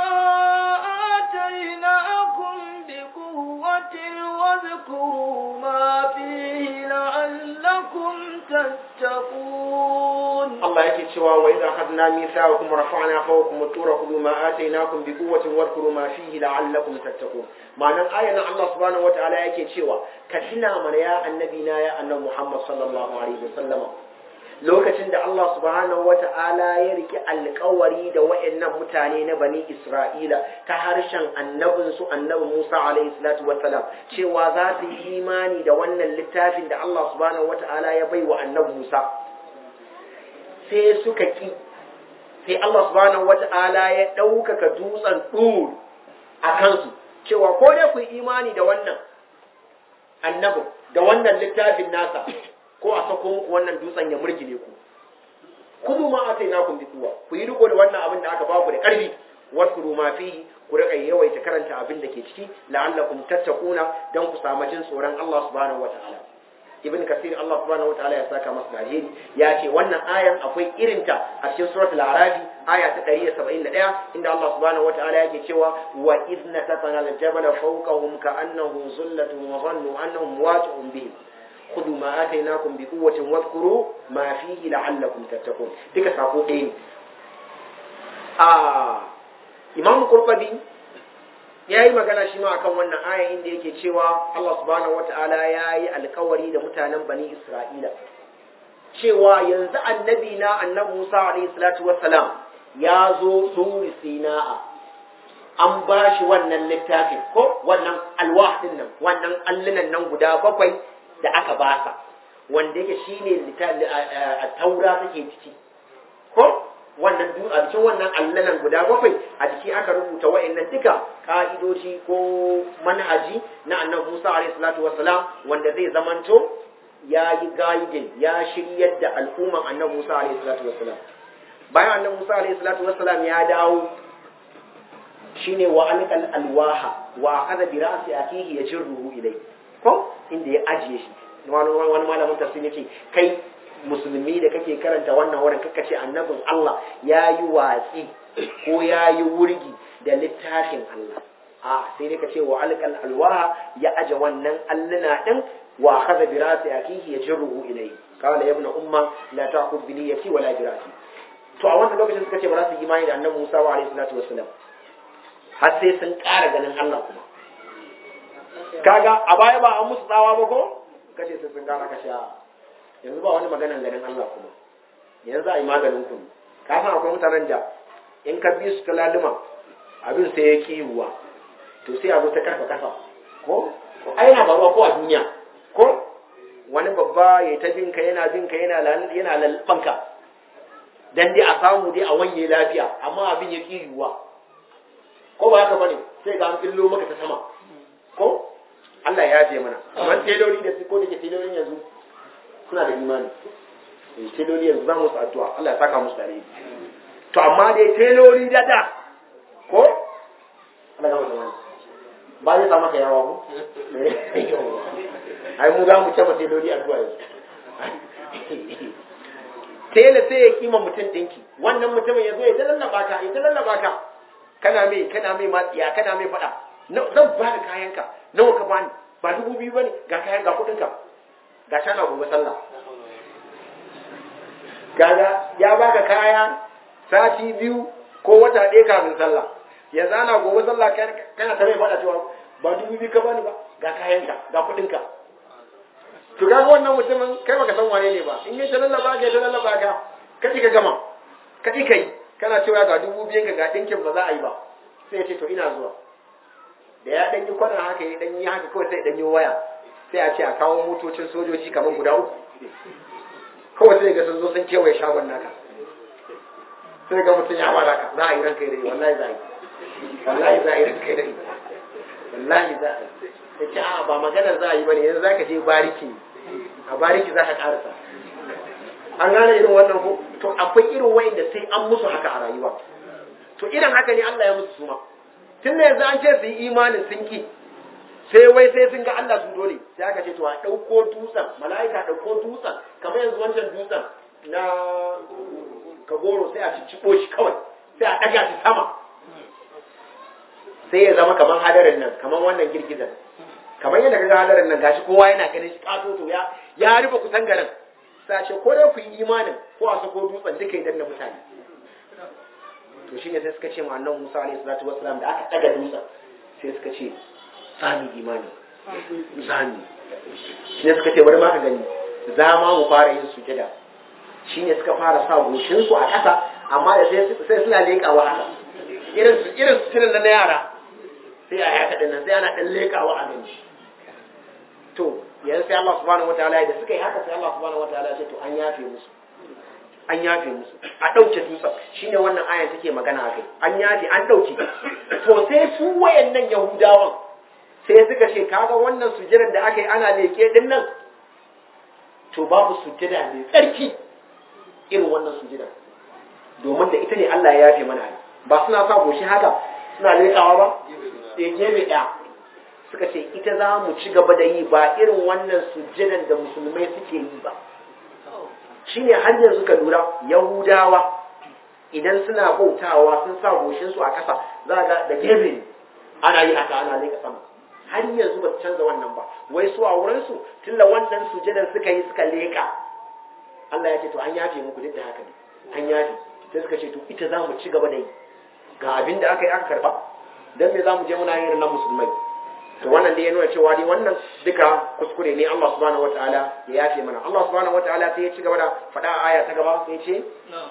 آتيناكم بقوة واذكروا ما فيه لعلكم تتقون Allah yake cewa wa idza akhadna mithaqakum rafa'na fawqakum at-tura khudhu ma atainakum bi quwwatin wadhkuru ma fihi la'allakum tattaqun ma'anan ayan Allah subhanahu wata'ala yake cewa ka tuna mana ya annabi na ya annabi Muhammad sallallahu alaihi wasallama lokacin da Allah subhanahu wata'ala ya riki alƙawari da wayannan mutane na bani Isra'ila ta harshen annabin su annabi Musa alaihi salatu wassalam cewa za su yi imani da wannan littafin da Allah subhanahu wata'ala ya bai wa annabi Musa sai suka ki sai Allah subhanahu wata'ala ya ɗaukaka dutsen ɗur a kansu cewa ko dai ku yi imani da wannan annabin da wannan littafin nasa ko a sako muku wannan dutsen ya murgine ku kudu ma a sai nakun bikuwa ku yi riko da wannan abin da aka ba ku da ƙarfi wasu ma fihi ku rika yawaita karanta abin da ke ciki la'allakum tattakuna don ku samu jin tsoron Allah subhanahu wata'ala ibn kasir Allah subhanahu wataala ya saka masa da alheri ya ce wannan ayan akwai irinta a cikin suratul arafi aya ta 171 inda Allah subhanahu wataala yake cewa wa idna tatana al-jabala fawqahum ka'annahu zullatun wa dhannu annahum waqi'un bihim khudhu ma atainakum bi quwwatin wadhkuru ma fihi la'allakum tattaqun duka sako ɗaya ne a imam qurtubi ya yi magana shi ma akan wannan aya inda yake cewa Allah subhanahu wata'ala ya yi alkawari da mutanen bani Isra'ila cewa yanzu annabi na annabi Musa alayhi salatu wassalam ya zo suri sina'a an ba shi wannan littafin ko wannan alwah din nan wannan allunan nan guda bakwai da aka basa wanda yake shine a taura take ciki ko wannan a cikin wannan allanan guda bakwai a jiki aka rubuta wa'annan duka ka'idoji ko manhaji na annabi Musa alaihi salatu wassalam wanda zai zamanto ya yi guiding ya shiryar da al'umman annabi Musa alaihi salatu wassalam bayan annabi Musa alaihi salatu wassalam ya dawo shine wa alqal alwaha wa akhadha bi ra'si akihi yajruhu ilay ko inda ya ajiye shi wani malamin tafsir yace kai musulmi da kake karanta wannan wurin kaka ce annabin Allah ya yi watsi ko ya yi wurgi da littafin Allah a sai dai ka ce wa alƙal alwaha ya aje wannan alluna din wa akhadha bi rasi akihi yajruhu ilayhi qala ya ibn umma la ta'khudh bi niyyati wala bi rasi to a wannan lokacin suka ce ba za su yi imani da annabi Musa wa alaihi salatu wassalam har sai sun ƙara ganin Allah kuma kaga a baya ba an musu tsawa ba ko kace sai sun ƙara kashe yanzu ba wani maganan ganin Allah kuma yanzu a yi maganin ku ka san akwai mutanen da in ka bi su ta laluma abin sai ya ki yiwuwa to sai a zo ta karfa kasa ko ai na baruwa ko a duniya ko wani babba ya ta bin ka yana bin ka yana yana lalban ka dan dai a samu dai a wanye lafiya amma abin ya ki yiwuwa ko ba haka bane sai ga an billo maka ta sama ko Allah ya je mana amma teloli da su ko da ke telolin yanzu suna da imani teloli yanzu za musu addu'a Allah ya saka musu dare to amma dai teloli da da ko Allah ya wani ba zai samu ka yawa ko ai mu za mu ce teloli addu'a yanzu tele sai ya kima mutum dinki wannan mutumin ya zo ya ta lallaba ka ya ta lallaba ka kana mai kana mai matsiya kana mai fada zan ba ka kayanka nawa ka bani ba dubu biyu bane ga kayan ga kudinka ga shana gobe sallah gaga ya baka kaya sati biyu ko wata ɗaya kafin sallah yanzu ana gobe sallah kana ta mai faɗa cewa ba dubu biyu ka bani ba ga kayanka ga kuɗinka to ga wannan mutumin kai baka san wane ne ba in yi ta lallaba ka ta lallaba ka ka ka gama ka ka yi kana cewa ga dubu biyan ka ga ɗinkin ba za a yi ba sai ya ce to ina zuwa da ya ɗan yi kwanan haka ya ɗan yi haka kawai sai ɗan yi waya sai a ce a kawo motocin sojoji kamar guda uku kawai sai ga sun zo sun kewaye shagon naka sai ga mutum ya mara ka za a yi ranka dai wallahi za a yi wallahi za a yi ranka dai wallahi za a yi ya ce a ba maganar za a yi bane yanzu za ka je bariki a bariki za ka karasa an gane irin wannan ko to akwai irin wayanda sai an musu haka a rayuwa to irin haka ne Allah ya musu suma tun da yanzu an ce su yi imanin sun ki sai wai sai sun ga Allah su dole sai aka ce to a ɗauko dutsen mala'ika ɗauko dutsen kamar yanzu wancan dutsen na kagoro sai a cicciɓo shi kawai sai a ɗaga shi sama sai ya zama kamar hadarin nan kamar wannan girgizan kamar yadda kaga hadarin nan gashi kowa yana ganin shi kato to ya ya rufe kusan garin sai a ce ko dai ku yi imanin ko a sako dutsen duka ya danna mutane to shine sai suka ce ma annabi Musa alaihi salatu wassalam da aka ɗaga dutsen sai suka ce sami imani sami shi ne suka ce bari ma ka gani za ma mu fara yin sujada shi ne suka fara sa goshinsu a ƙasa amma da sai suna leƙawa haka irin su irin su tunan na yara sai a yaka dinnan sai ana ɗan leƙawa a gani to yanzu sai Allah subhanahu wataala da suka yi haka sai Allah subhanahu wataala ya ce to an yafe musu an yafe musu a ɗauke dutsen shine wannan ayan take magana akai an yafe an ɗauke to sai su wayannan yahudawan sai suka ce kaga wannan sujjadar da aka yi ana leke din nan to babu sujjada mai tsarki irin wannan sujjada domin da ita ne Allah ya yafe mana ba suna sa goshi haka suna lekawa ba sai gefe ɗaya suka ce ita za mu ci gaba da yi ba irin wannan sujjadan da musulmai suke yi ba shine har yanzu ka lura yahudawa idan suna bautawa sun sa goshinsu a ƙasa za ga da gefe ne ana yi haka ana leka sama har yanzu ba su canza wannan ba wai su a wurinsu tunda wannan sujadar suka yi suka leƙa Allah ya ce to an yafe muku duk da haka ne an yafe sai suka ce to ita za mu ci gaba da yi ga abin da aka yi aka karba dan me za mu je muna yin na musulmai to wannan dai ya nuna cewa dai wannan duka kuskure ne Allah subhanahu wataala ya yafe mana Allah subhanahu wataala sai ya ci gaba da faɗa a aya ta gaba sai ya ce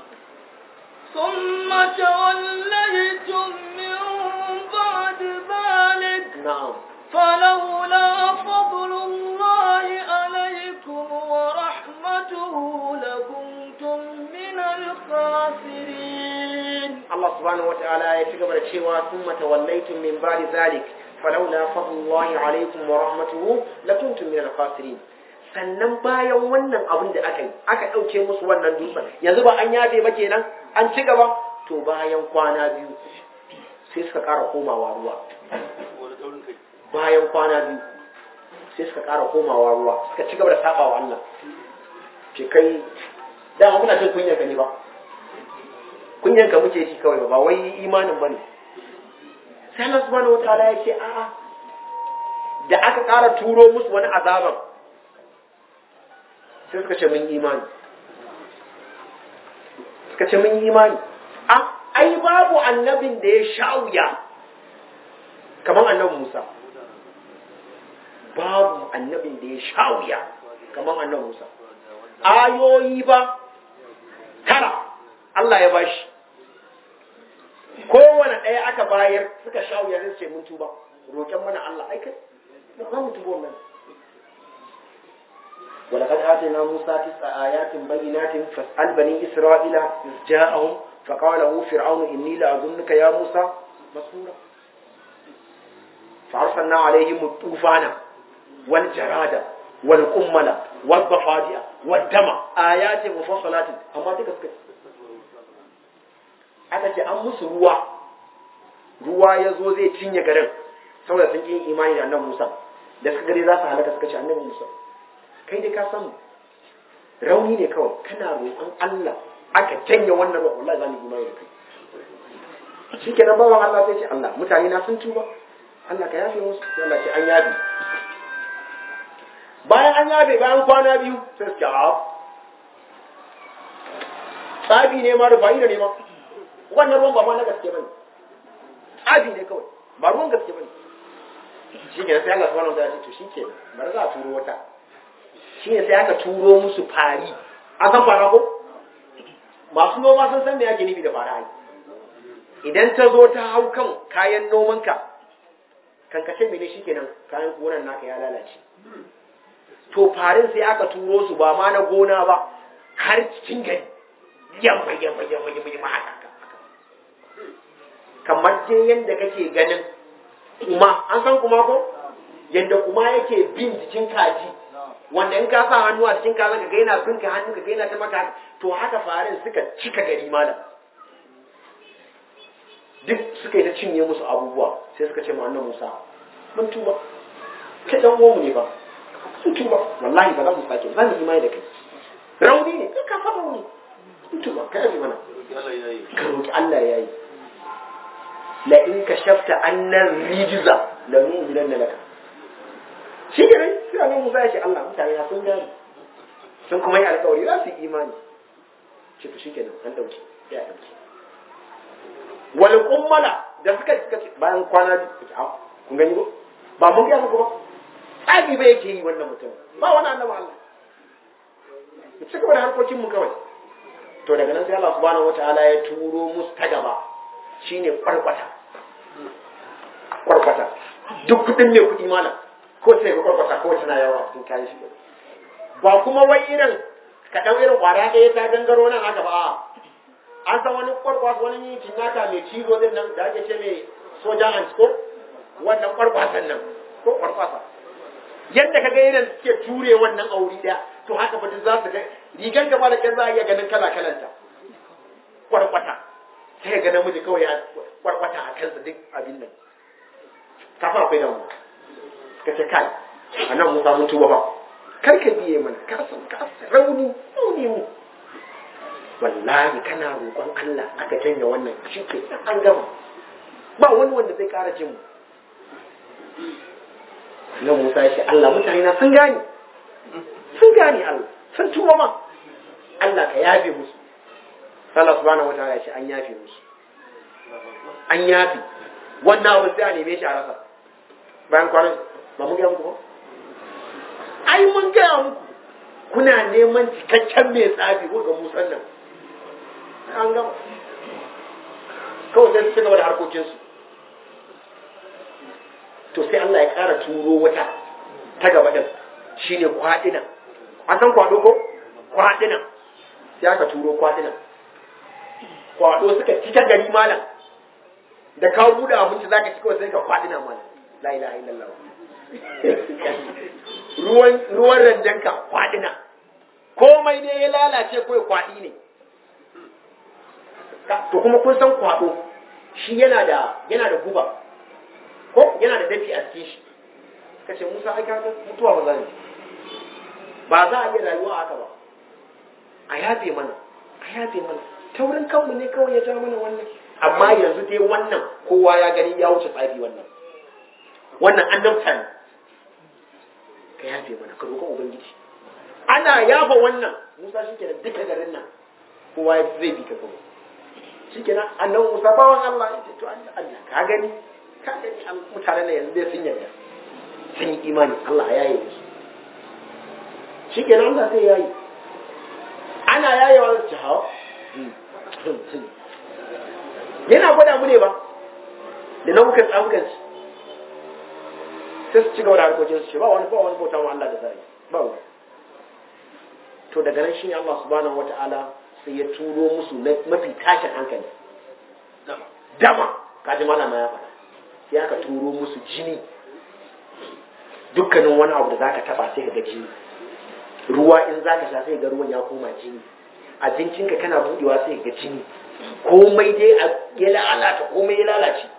ثم توليتم من بعد ذلك na'am فلولا فضل الله عليكم ورحمته لكنتم من الخاسرين Allah subhanahu wataala ya ci gaba da cewa thumma tawallaytum min ba'di zalik falawla fadlullahi alaykum wa rahmatuhu lakuntum min al-khasirin sannan bayan wannan abin da aka yi aka dauke musu wannan dutsen yanzu ba an yafe ba kenan an ci gaba to bayan kwana biyu sai suka ƙara komawa ruwa bayan kwana biyu sai suka ƙara komawa ruwa suka ci gaba da saba wa Allah ce kai dama muna jin kunyar ka ne ba kunyar ka muke shi kawai ba wai imanin bane sai Allah subhanahu wataala ya ce a'a da aka ƙara turo musu wani azaban sai suka ce mun imani suka ce mun imani a ai babu annabin da ya sha wuya kamar annabi Musa babu annabin da ya sha wuya kamar annabi Musa ayoyi ba tara Allah ya bashi kowane ɗaya aka bayar suka sha wuya sai su ce mun tuba roƙen mana Allah ai kai za mu tuba wannan ولقد آتينا موسى تسع آيات بينات فاسأل بني إسرائيل إذ جاءهم فقال له فرعون إني لأظنك يا موسى مسحورا فأرسلنا عليهم الطوفان والجراد والقمل والضفادع والدم آيات مفصلات أما تكسكت aka ce an musu ruwa ruwa ya zo zai cinye garin saboda sun ƙi imani da annan Musa da suka gari za su halaka suka ce annabi Musa kai dai ka san rauni ne kawai kana roƙon Allah aka janye wannan ruwa wallahi za mu imani da kai shikenan bawan Allah sai ce Allah mutane na sun tuba Allah ka yafe musu sai Allah ce an yabe bayan an yabe bayan kwana biyu sai suke a tsabi ne ma rufa'i da ne ma wannan ruwan ba ma na gaske bane tsabi ne kawai ba ruwan gaske bane shi ke sai Allah subhanahu wa ta'ala ce to shi ke bari za a turo wata shi ne sai aka turo musu fari an san fara ko masu noma sun san me yake nufi da fara ai idan ta zo ta hau kan kayan nomanka kan kace mene shikenan kayan gonan naka ya lalace to farin sai aka turo su ba ma na gona ba har cikin gari yamma yamma yamma yamma yamma haka kamar je yanda kake ganin kuma an san kuma ko yadda kuma yake bin jikin kaji wanda in ka sa hannu a cikin kaza ka ga yana bin ka hannu ka ga yana ta maka to haka farin suka cika gari malam duk suka yi ta cinye musu abubuwa sai suka ce ma annabi Musa mun tuba kai dan uwanmu ne ba mun tuba wallahi ba za mu sake za mu yi mai da kai rauni ne kai ka fa rauni mun tuba kai yafi mana ka roki Allah ya yi la in kashafta annar rijza la nu'minanna laka shi ne sai annabi Musa ya ce Allah mutane na sun gane sun kuma yi alƙawari za su yi imani ce to shikenan an dauke ya dauke wal kummala da suka suka ce bayan kwana biyu a kun gani ko ba mun ga muku ba tsabi ba yake yi wannan mutum ba wani annabi Allah mu ci gaba da harkokin mu kawai to daga nan sai Allah subhanahu wataala ya turo musu ta gaba shine kwarkwata kwarkwata duk kudin ne kudi malam ko sai ga kwarkwata ko tana yawa cikin kayan shi ba kuma wai irin ka dau irin kwara ɗaya ta gangaro nan haka ba an san wani kwarkwas wani cinnaka mai cizo din nan da ake ce mai soja ants ko wannan kwarkwasan nan ko kwarkwasa yadda ka ga irin suke ture wannan auri daya to haka fa za su ga rigar gaba da kyan za a iya ganin kala kalanta kwarkwata sai ga namiji kawai ya kwarkwata a kansa duk abin nan kafa akwai da mu ka ce kai a nan mu samu tuba ba kar ka biye mana ka san ka rauni rauni mu wallahi kana roƙon Allah aka janye wannan shi ke an gama ba wani wanda zai ƙara jin mu nan Musa ya ce Allah mutane na sun gane sun gane Allah sun tuba ma Allah ka yafe musu Allah subhanahu wataala ya ce an yafe musu an yafe wannan abu sai a neme shi a rasa bayan kwanan ba mu gaya muku ba ai mun gaya muku kuna neman cikakken mai tsafi ko ga musan nan an gama kawai sai su gaba da harkokinsu to sai Allah ya ƙara turo wata ta gaba ɗin shi ne kwaɗina an san kwaɗo ko kwaɗina sai aka turo kwaɗina kwaɗo suka cika gari malam da ka buɗe abinci za ka ci kawai sai ka kwaɗina malam la ilaha illallah ruwan ruwan randanka kwaɗina komai dai ya lalace ko kwaɗi ne to kuma kun san kwado shi yana da yana da guba ko yana da dafi a cikin shi kace Musa ai kaga mutuwa ba za ni ba za a iya rayuwa haka ba a yafe mana a yafe mana taurin kanmu ne kawai ya ja mana wannan amma yanzu dai wannan kowa ya gani ya wuce tsafi wannan wannan annabta ne ka yafe mana ka roƙa ubangiji ana yafa wannan Musa shi ke da duka garin nan kowa zai bi ka kawai shi kenan annan musa bawan Allah ya ce to Allah ka gani ka gani mutane na yanzu dai sun yarda sun yi imani Allah ya yi su shi kenan Allah sai yayi ana yayewa da ci hawa yana gwada mu ne ba da nau'ukan tsamukan shi sai su ci gaba da harkokin su ba wani ba wani bauta wa Allah da zai ba wani to daga nan shine Allah subhanahu wataala sai ya turo musu mafi tashin hankali dama kaji malama ya faɗa sai aka turo musu jini dukkanin wani abu da zaka taba sai ka ga jini ruwa in zaka sha sai ga ruwan ya koma jini abincinka kana budewa sai ga jini komai dai ya lalata komai ya lalace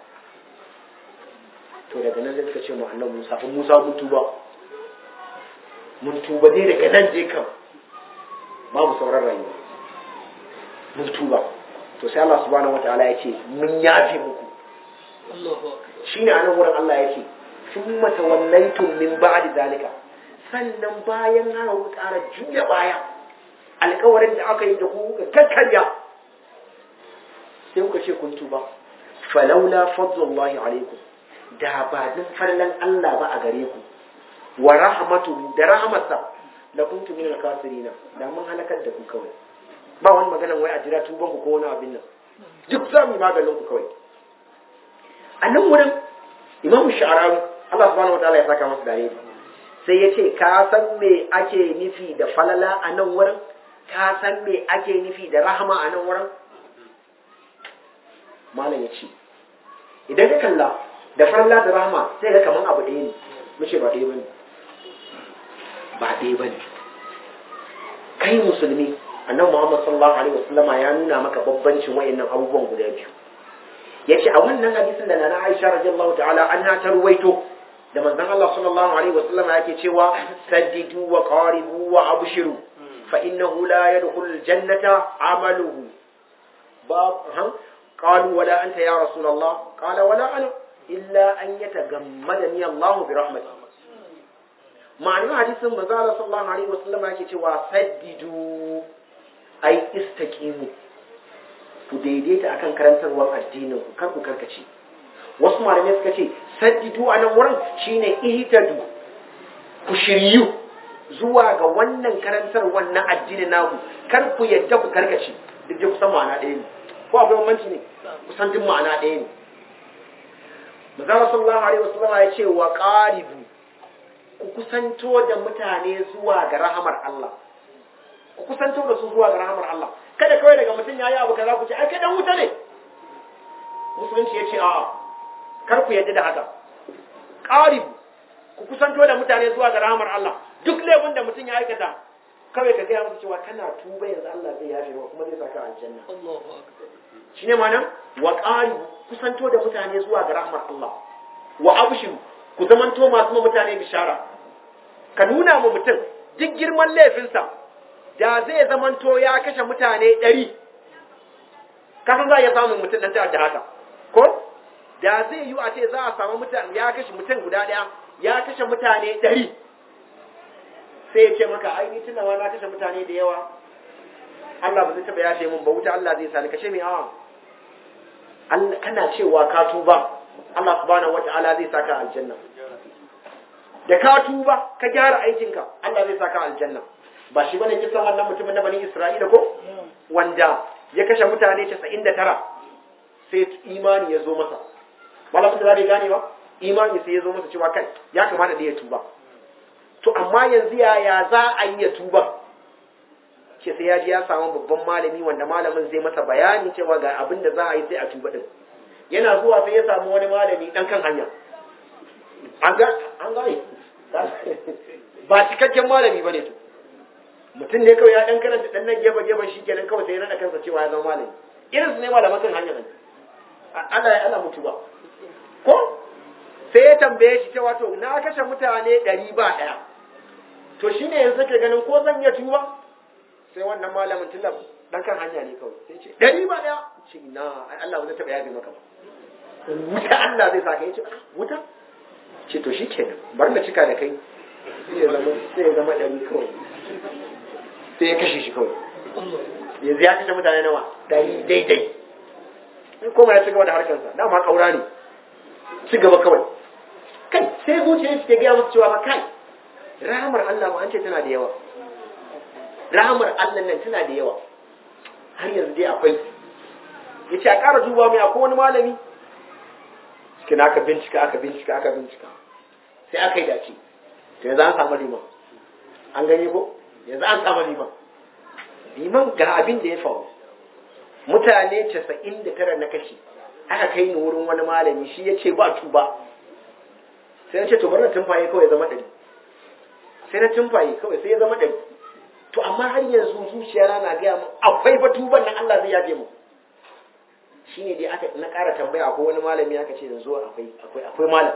to daga nan sai suka ce mu annabi Musa fa Musa mun tuba mun tuba dai daga nan je kam babu sauran rayuwa mun tuba to sai Allah subhanahu wataala ya ce mun yafe muku shine anan wurin Allah ya ce summa tawallaytum min ba'di zalika sannan bayan haka kuka ƙara juya baya alƙawarin da aka yi da ku kuka kakkarya sai kuka ce kun tuba falaula fadlullahi alaikum da ba din fallan Allah ba a gare ku wa rahmatu da rahmatsa la kuntum min al-kafirina da mun halakar da ku kawai ba wani magana wai a jira tuban ku ko wani abin nan duk za mu yi maganin ku kawai a nan wurin imam sha'arawi Allah subhanahu wa ta'ala ya saka masa dare sai ya ce ka san me ake nufi da falala a nan wurin ka san me ake nufi da rahama a nan wurin malam ya ce idan ka kalla da falala da rahama sai ga kaman abu ɗaya ne mace ba ɗaya bane ba ɗaya bane kai musulmi annabi Muhammad sallallahu alaihi wasallama ya nuna maka babbancin wayannan abubuwan guda biyu yace a wannan hadisin da nana Aisha radiyallahu ta'ala anha ta ruwaito da manzon Allah sallallahu alaihi wasallama yake cewa saddidu wa qaribu wa abshiru fa innahu la yadkhulul jannata amaluhu bab han qalu wala anta ya rasulullah qala wala ana illa an yatagammadani Allah bi rahmatihi ma'anar hadisin manzo Allah sallallahu alaihi wasallam yake cewa saddidu ai istaqimu ku daidaita akan karantarwar addinin ku kar ku karkace wasu malamai suka ce saddidu a nan wurin shine ihtadu ku shiryu zuwa ga wannan karantarwar na addinin naku kar ku yadda ku karkace duk da kusan ma'ana ɗaya ne ko akwai bambanci ne kusan duk ma'ana ɗaya ne manzo Allah sallallahu alaihi wasallam ya ce wa qaribu ku kusanto da mutane zuwa ga rahamar Allah ku kusanto da su zuwa ga rahamar Allah kada kawai daga mutum yayi abu kaza ku ce ai kai dan wuta ne musulunci ya ce a'a kar ku yadda da haka qarib ku kusanto da mutane zuwa ga rahamar Allah duk laifin da mutum ya aikata kawai ka gaya masa cewa kana tuba yanzu Allah zai yafe maka kuma zai saka aljanna shine ma'anar wa qarib kusanto da mutane zuwa ga rahamar Allah wa abshiru ku zamanto masu ma mutane bishara ka nuna mu mutum duk girman laifinsa da zai zamanto ya kashe mutane ɗari kasan za a iya samun mutum ɗan ta'adda haka ko da zai yi a ce za a samu mutane ya kashe mutum guda ɗaya ya kashe mutane ɗari sai ya ce maka ai ni tunawa na kashe mutane da yawa Allah ba zai taɓa yashe mun ba wuta Allah zai sani kashe mai awa kana cewa ka tuba Allah subhanahu wata'ala zai saka aljanna da ka tuba ka gyara aikinka Allah zai saka aljanna ba shi bane kisan wannan mutumin na bani Isra'ila ko wanda ya kashe mutane 99 sai imani ya zo masa malamin da zai gane ba imani sai ya zo masa cewa kai ya kamata da ya tuba to amma yanzu yaya za a yi ya tuba ke sai ya ji ya samu babban malami wanda malamin zai masa bayani cewa ga abin da za a yi sai a tuba din yana zuwa sai ya samu wani malami dan kan hanya an ga an gane ba cikakken malami bane to mutum ne kawai ya dan karanta dan nan gefe gefe shi kenan kawai sai ya rada kansa cewa ya zama malami irin su ne malaman kan hanya ne Allah ya Allah mutu ba ko sai ya tambaye shi cewa to na kashe mutane ɗari ba ɗaya to shine yanzu ke ganin ko zan iya tuba sai wannan malamin tilla dan kan hanya ne kawai sai ce ɗari ba ɗaya ce na Allah ba zai taɓa yabe maka ba wuta Allah zai saka ya ce wuta ce to shi kenan bar na cika da kai sai ya zama sai ya zama ɗari kawai sai ya kashe shi kawai yanzu ya kashe mutane nawa ɗari daidai sai koma ya ci gaba da harkarsa dama ƙaura ne ci gaba kawai kai sai zuciya shi ke gaya masa cewa ba kai rahamar Allah ba an ce tana da yawa rahamar Allah nan tana da yawa har yanzu dai akwai ya ce a ƙara duba mai akwai wani malami cikin aka bincika aka bincika aka bincika sai aka yi dace to yanzu an samu liman an gani ko yanzu an samu liman liman ga abin da ya faru mutane casa'in da tara na kashi aka kai ni wurin wani malami shi ya ce ba tuba sai na ce to bari na tumfaye kawai ya zama ɗari sai na tumfaye kawai sai ya zama ɗari to amma har yanzu zuciya na gaya mu akwai ba tuban nan Allah zai yafe mu shine dai aka na ƙara tambaya akwai wani malami aka ce yanzu akwai akwai akwai malam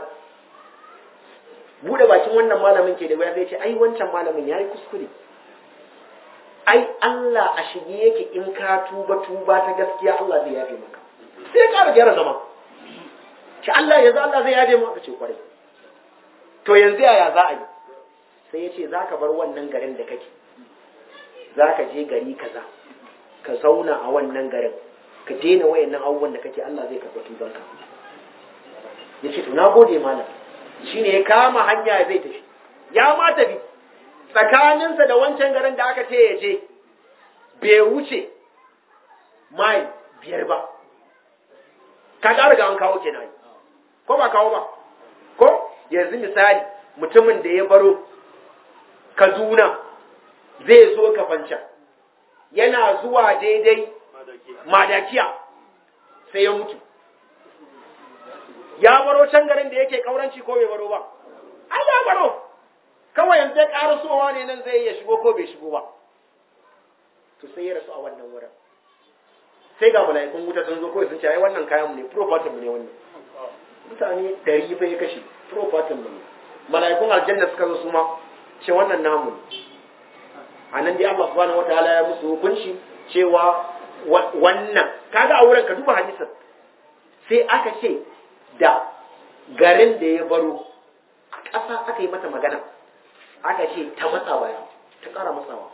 bude bakin wannan malamin ke da waya sai ce ai wancan malamin yayi kuskure ai Allah a shige yake in ka tuba tuba ta gaskiya Allah zai yafe maka sai ya ƙara gyara zama shi Allah yanzu Allah zai yafe maka ce kwarai to yanzu yaya za a yi sai ya ce za ka bar wannan garin da kake za ka je gari kaza ka zauna a wannan garin ka daina wayannan abubuwan da kake Allah zai karɓa tubanka ya ce to na gode malam shine ya kama hanya zai tafi ya ma tafi tsakaninsa da wancan garin da aka ce ya je bai wuce mai biyar ba ka ga riga an kawo kenan ko ba kawo ba ko yanzu misali mutumin da ya baro Kaduna zai zo kafancan yana zuwa daidai madakiya sai ya mutu ya baro can garin da yake kauranci ko bai baro ba ai ya baro kawai yanzu ya karasowa ne nan zai iya shigo ko bai shigo ba to sai ya rasu a wannan wurin sai ga mala'ikun wuta sun zo kawai sun ce ai wannan kayan mu ne property mu ne wannan mutane ɗari fa ya kashe property mu ne mala'ikun aljanna suka zo su ma ce wannan namu ne a nan dai Allah subhanahu wataala ya musu hukunci cewa wannan kaga a wurin ka duba hadisin sai aka ce da garin da ya baro ƙasa aka yi mata magana aka ce ta matsa baya ta ƙara matsawa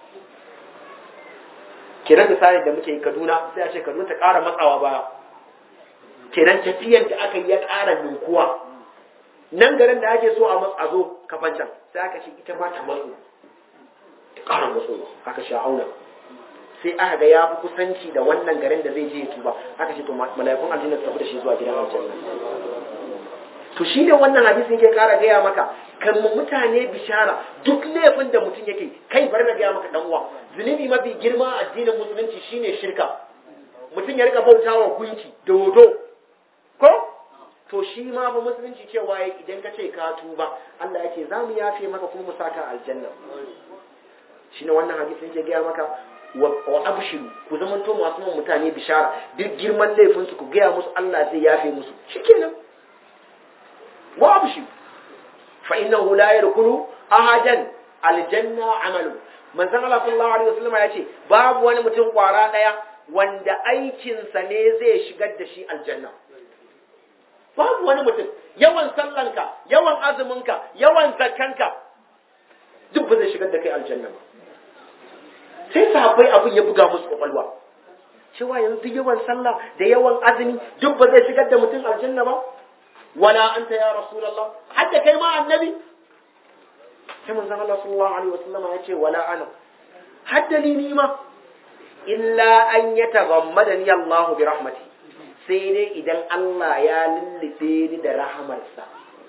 kenan misalin da muke yi kaduna sai a ce kaduna ta ƙara matsawa baya kenan tafiyar da aka yi ya ƙara ninkuwa nan garin da ake so a matsa zo kafancan sai aka ce ita ma ta matsu ta ƙara matsowa aka sha auna sai aka ga ya fi kusanci da wannan garin da zai je ya tuba aka ce to mala'ikun aljanna su tafi da shi zuwa gidan aljanna to shi ne wannan hadisin ke kara gaya maka kan mutane bishara duk laifin da mutum yake kai bari na gaya maka dan uwa zunubi mafi girma a addinin musulunci shine shirka mutum ya rika bautawa gunki dodo ko to shi ma fa musulunci cewa idan ka ce ka tuba Allah yake za mu yafe maka kuma mu saka aljanna shine wannan hadisin ke gaya maka wa abshiru ku zamanto masu mun mutane bishara duk girman laifin su ku gaya musu Allah zai yafe musu shikenan wa abshiru fa innahu la yadkhulu ahadan aljanna amalu manzon Allah sallallahu alaihi wasallam ya ce babu wani mutum kwara daya wanda aikinsa ne zai shigar da shi aljanna babu wani mutum yawan sallanka yawan azuminka yawan zakkanka duk ba zai shigar da kai aljanna ba sai sahabbai abin ya buga musu kwakwalwa cewa yanzu yawan sallah da yawan azumi duk ba zai shigar da mutum aljanna ba wala anta ya rasulullah hadda kai ma annabi sai manzon Allah sallallahu alaihi wasallam ya ce wala ana hadda ni ni ma illa an yataghammadani Allah bi rahmati sai dai idan Allah ya lullube ni da rahamarsa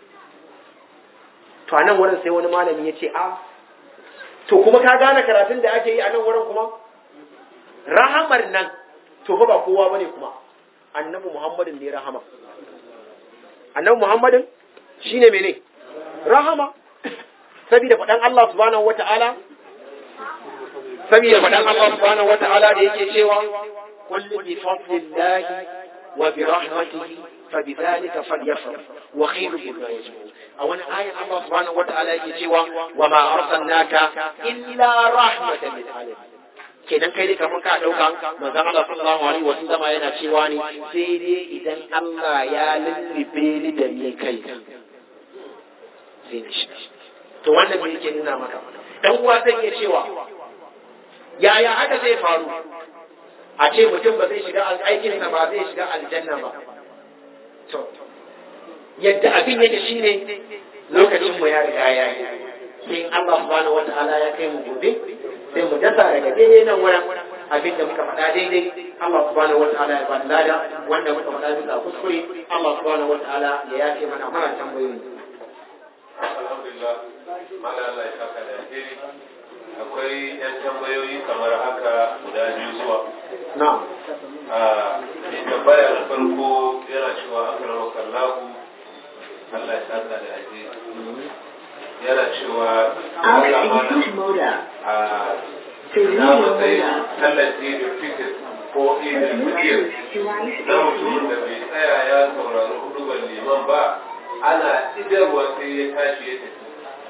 to anan wurin sai wani malami ya ce a to kuma ka gane karatun da ake yi a nan wurin kuma rahamar nan to fa ba kowa bane kuma annabi muhammadin ne rahama annabi muhammadin shine mene rahama saboda faɗan Allah subhanahu wata'ala saboda faɗan Allah subhanahu wata'ala da yake cewa kullu bi fadlillahi wa bi rahmatihi فبذلك فليفرح وخير مما يجمعون أو أن آية الله سبحانه وتعالى يجيوا وما أرسلناك إلا رحمة للعالمين kenan kai dai kamar ka dauka manzon Allah sallallahu alaihi wa sallama yana cewa ne sai dai idan Allah ya lullube ni da ni kai sai ni shi to wannan me yake nuna maka dan uwa zai iya cewa yaya haka zai faru a ce mutum ba zai shiga aikinsa ba zai shiga aljanna ba to yadda abin yake shine lokacin mu ya riga ya yi sai Allah subhanahu wata'ala ya kai mu gobe sai mu dasa daga daidai nan wurin abin da muka faɗa daidai Allah subhanahu wata'ala ya bada lada wanda muka faɗa bisa kuskure Allah subhanahu wata'ala ya yafe mana mana tambayoyi alhamdulillah mala Allah ya saka da alheri akwai yan tambayoyi kamar haka guda biyu zuwa na'am mai tambaya na farko yana cewa akrama kallahu Allah ya saka da alheri yana cewa Allah mana a na matsayin tallafi da fikir ko idin fikir na mutumin da bai tsaya ya saurari hudubar liman ba ana idarwa sai ya tashi ya tafi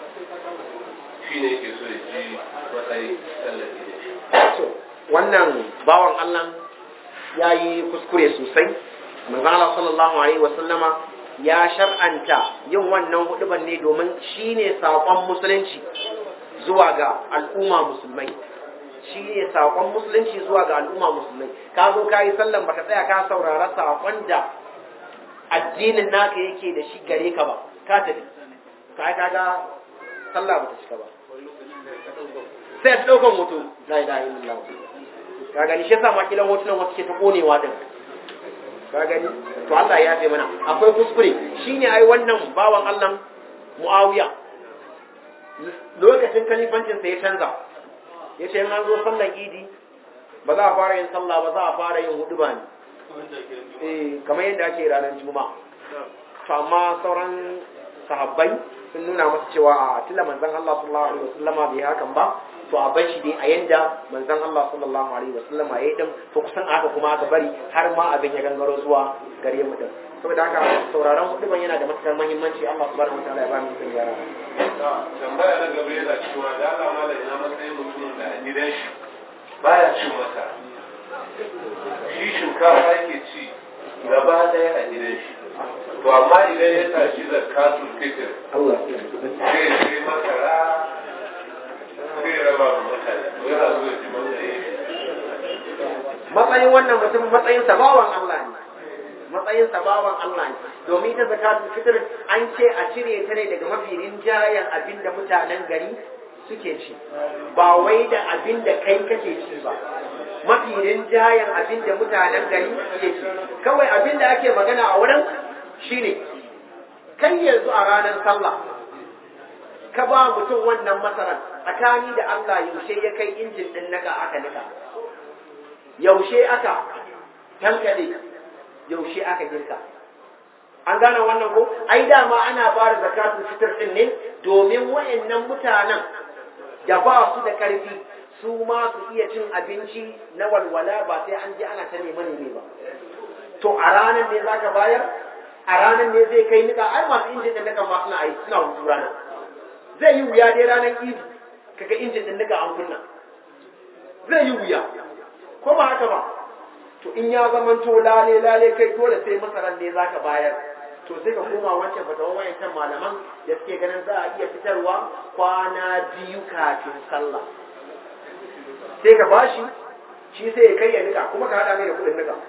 shi ne ke so ya ji matsayin tallafi da shi wannan bawan Allah ya yi kuskure sosai manzon Allah sallallahu alaihi wasallama ya shar'anta yin wannan huduban ne domin shine saƙon musulunci zuwa ga al'umma musulmai shine saƙon musulunci zuwa ga al'umma musulmai ka zo ka yi sallan baka tsaya ka saurara saƙon da addinin naka yake da shi gare ka ba ka tafi ka ka ga sallah ba ta cika ba sai ta ɗaukan hoto la ilaha illallah ka gani shi yasa ma kilan hotunan wasu ke ta konewa din ka gani to Allah ya yafe mana akwai kuskure shine ai wannan bawan Allah Muawiya lokacin kalifancin sa ya canza yace in an zo sallar Idi ba za a fara yin sallah ba za a fara yin hudu ba ne eh kamar yadda ake ranar Juma'a to amma sauran sahabbai sun nuna masa cewa a tilla manzon Allah sallallahu alaihi wasallama bai hakan ba to a bar shi dai a yanda manzon Allah sallallahu alaihi wasallama yayi din to kusan haka kuma aka bari har ma abin ya gangaro zuwa gare mu din saboda haka sauraron huduban yana da matukar muhimmanci Allah subhanahu wataala ya ba mu ikon gyara tambaya na gaba yana cewa da Allah mala ina matsayin mutumin da a gidan shi baya cin masa shi shinkafa yake ci gaba daya a gidan shi to amma idan ya tashi da kasu fitir Allah sai ya sai masara sai ya raba ma mutane to yana so ya ci matsayin matsayin wannan mutum matsayin sabawan Allah ne matsayin sabawan Allah ne domin ta zakatul fitr an ce a cire ta ne daga mafi rinjayen abinda mutanen gari suke ci ba wai da abinda kai kake ci ba mafi rinjayen abinda mutanen gari suke ci kawai abinda ake magana a wurin shine kai yanzu a ranar sallah ka ba mutum wannan masaran tsakani da Allah yaushe ya kai injin din naka aka nika yaushe aka tankade yaushe aka girka an gane wannan ko ai dama ana ba da zakatun fitar din ne domin wayannan mutanen da ba su da karfi su ma su iya cin abinci na walwala ba sai an je ana ta neman ne ba to a ranar ne zaka bayar a ranar ne zai kai nika ai masu injin din nika ma suna ai suna hutu ranar zai yi wuya dai ranar idi kaga injin din nika an kunna zai yi wuya ko ba haka ba to in ya zama to lale lale kai dole sai masaran ne zaka bayar to sai ka koma wancan fatawan wayancan malaman da suke ganin za a iya fitarwa kwana biyu kafin sallah sai ka bashi shi sai ya kai ya nika kuma ka hada mai da kudin nika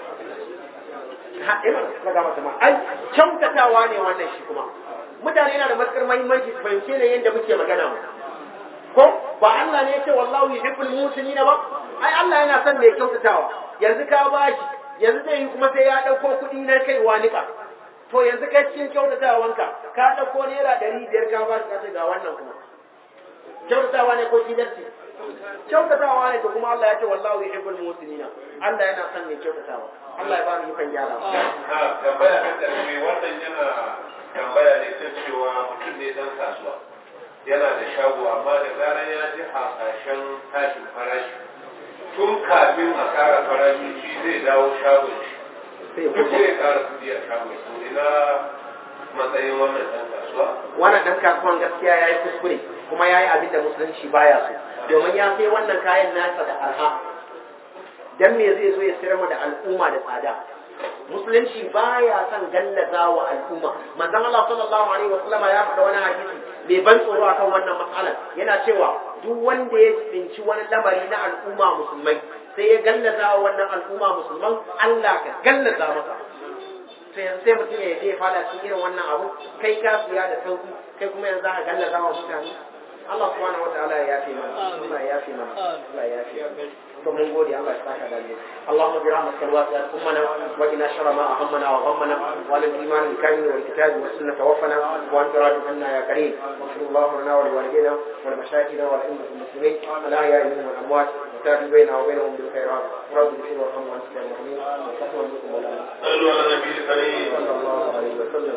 ha ina ka ga mata ma ai kyautatawa ne wannan shi kuma mutane yana da matukar muhimmanci su fahimce ne yadda muke magana mu ko ba Allah ne ya ce wallahu yuhibbul muhsinin ba ai Allah yana son mai kyautatawa yanzu ka bashi yanzu zai yi kuma sai ya dauko kuɗi na kaiwa nika to yanzu kai cikin kyautatawanka ka dauko naira ɗari biyar ka ba ka ce ga wannan kuma kyautatawa ne ko kidarci kyautatawa ne to kuma Allah ya ce wallahu yuhibbul muhsinin Allah yana son mai kyautatawa Allah ya ba mu ikon gyara ha tambaya ta ƙarshe wannan yana tambaya ne ta cewa mutum ne dan kasuwa yana da shago amma da zarar ya ji hasashen tashin farashi tun kafin a kara farashi shi zai dawo shagon shi sai duk zai kara kudi a shagon to ina matsayin wannan dan kasuwa wannan dan kasuwan gaskiya yayi kuskure kuma yayi abin da musulunci baya so domin ya sai wannan kayan nasa da arha dan me zai zo ya sayar mu da al'umma da tsada musulunci baya son gallaza wa al'umma manzon Allah sallallahu alaihi wasallama ya faɗa wani hadisi mai ban tsoro akan wannan matsalar yana cewa duk wanda ya tsinci wani lamari na al'umma musulmai sai ya gallaza wa wannan al'umma musulman Allah ka gallaza masa to yanzu sai mutum ya je fada cikin irin wannan abu kai ka siya da sauki kai kuma yanzu za ka gallaza wa mutane Allah subhanahu wataala ya yafe mana Allah ya yafe mana Allah ya yafe mana to mun gode Allah ya saka da ni Allahumma bi rahmatika alwasi'at ummana wa qina sharra ma ahammana wa ghammana wa lil iman al kamil wal kitab was sunnah tawaffana wa anta radin anna ya karim wa sallallahu lana wa liwalidina wa li mashayikhina wa li ummatil muslimin ala ya ayyuhal wal amwat وتابع بيننا وبينهم بالخيرات رب اغفر وارحم وانت خير الراحمين وتقبل منكم مولانا صلوا على النبي الكريم صلى الله عليه وسلم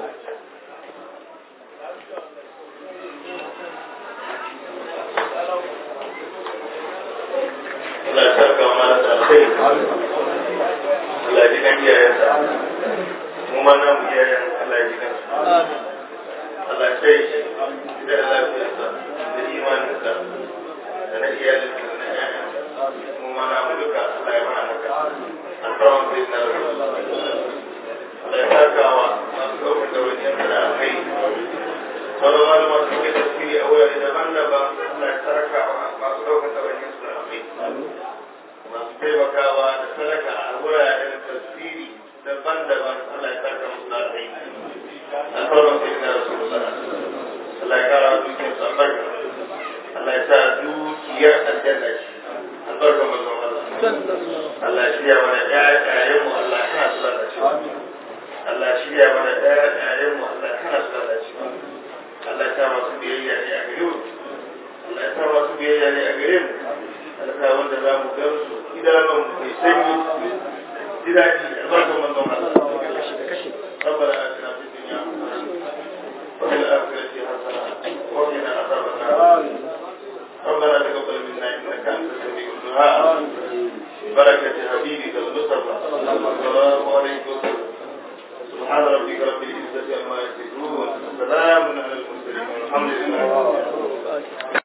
Allah ya saka mana da alkhairi Allah ya ji kan iyayensa mu ma na mu iyayen Allah ya ji kan su Allah ya sai shi da lafiyarsa da imaninsa da na iyalinsa da na ƴaƴansa mu ma na mu duka Allah ya mana haka alfawan sai na Allah ya saka wa masu ɗaukar da wani yanzu da alkhairi sauran malama su ke tafsiri a wurare daban-daban Allah ya saka wa masu ɗaukar da wani yanzu da alkhairi masu taimakawa da sadaka a wuraren tafsiri daban-daban Allah ya saka musu da alheri a sauran sai na rasulullah Allah ya kara dukiyar su albarka Allah ya sa dukiyar aljanna shi albarka mazan Allah Allah ya shirya mana ƴaƴayen mu Allah ya hana su lalace Allah ya shirya mana ƴaƴayen mu Allah ya hana su lalace Allah ya sa masu biyayya ne a gare mu Allah ya sa masu biyayya ne a gare mu alka wanda za mu gan su idanun mai sanyi ji daɗi albarkar manzon Allah kashi da kashi ربنا آتنا في الدنيا حسنة وفي الآخرة حسنة ببركة حبيبك المصطفى صلى الله عليه وسلم سبحان ربك رب العزة عما يصفون وسلام على المرسلين والحمد لله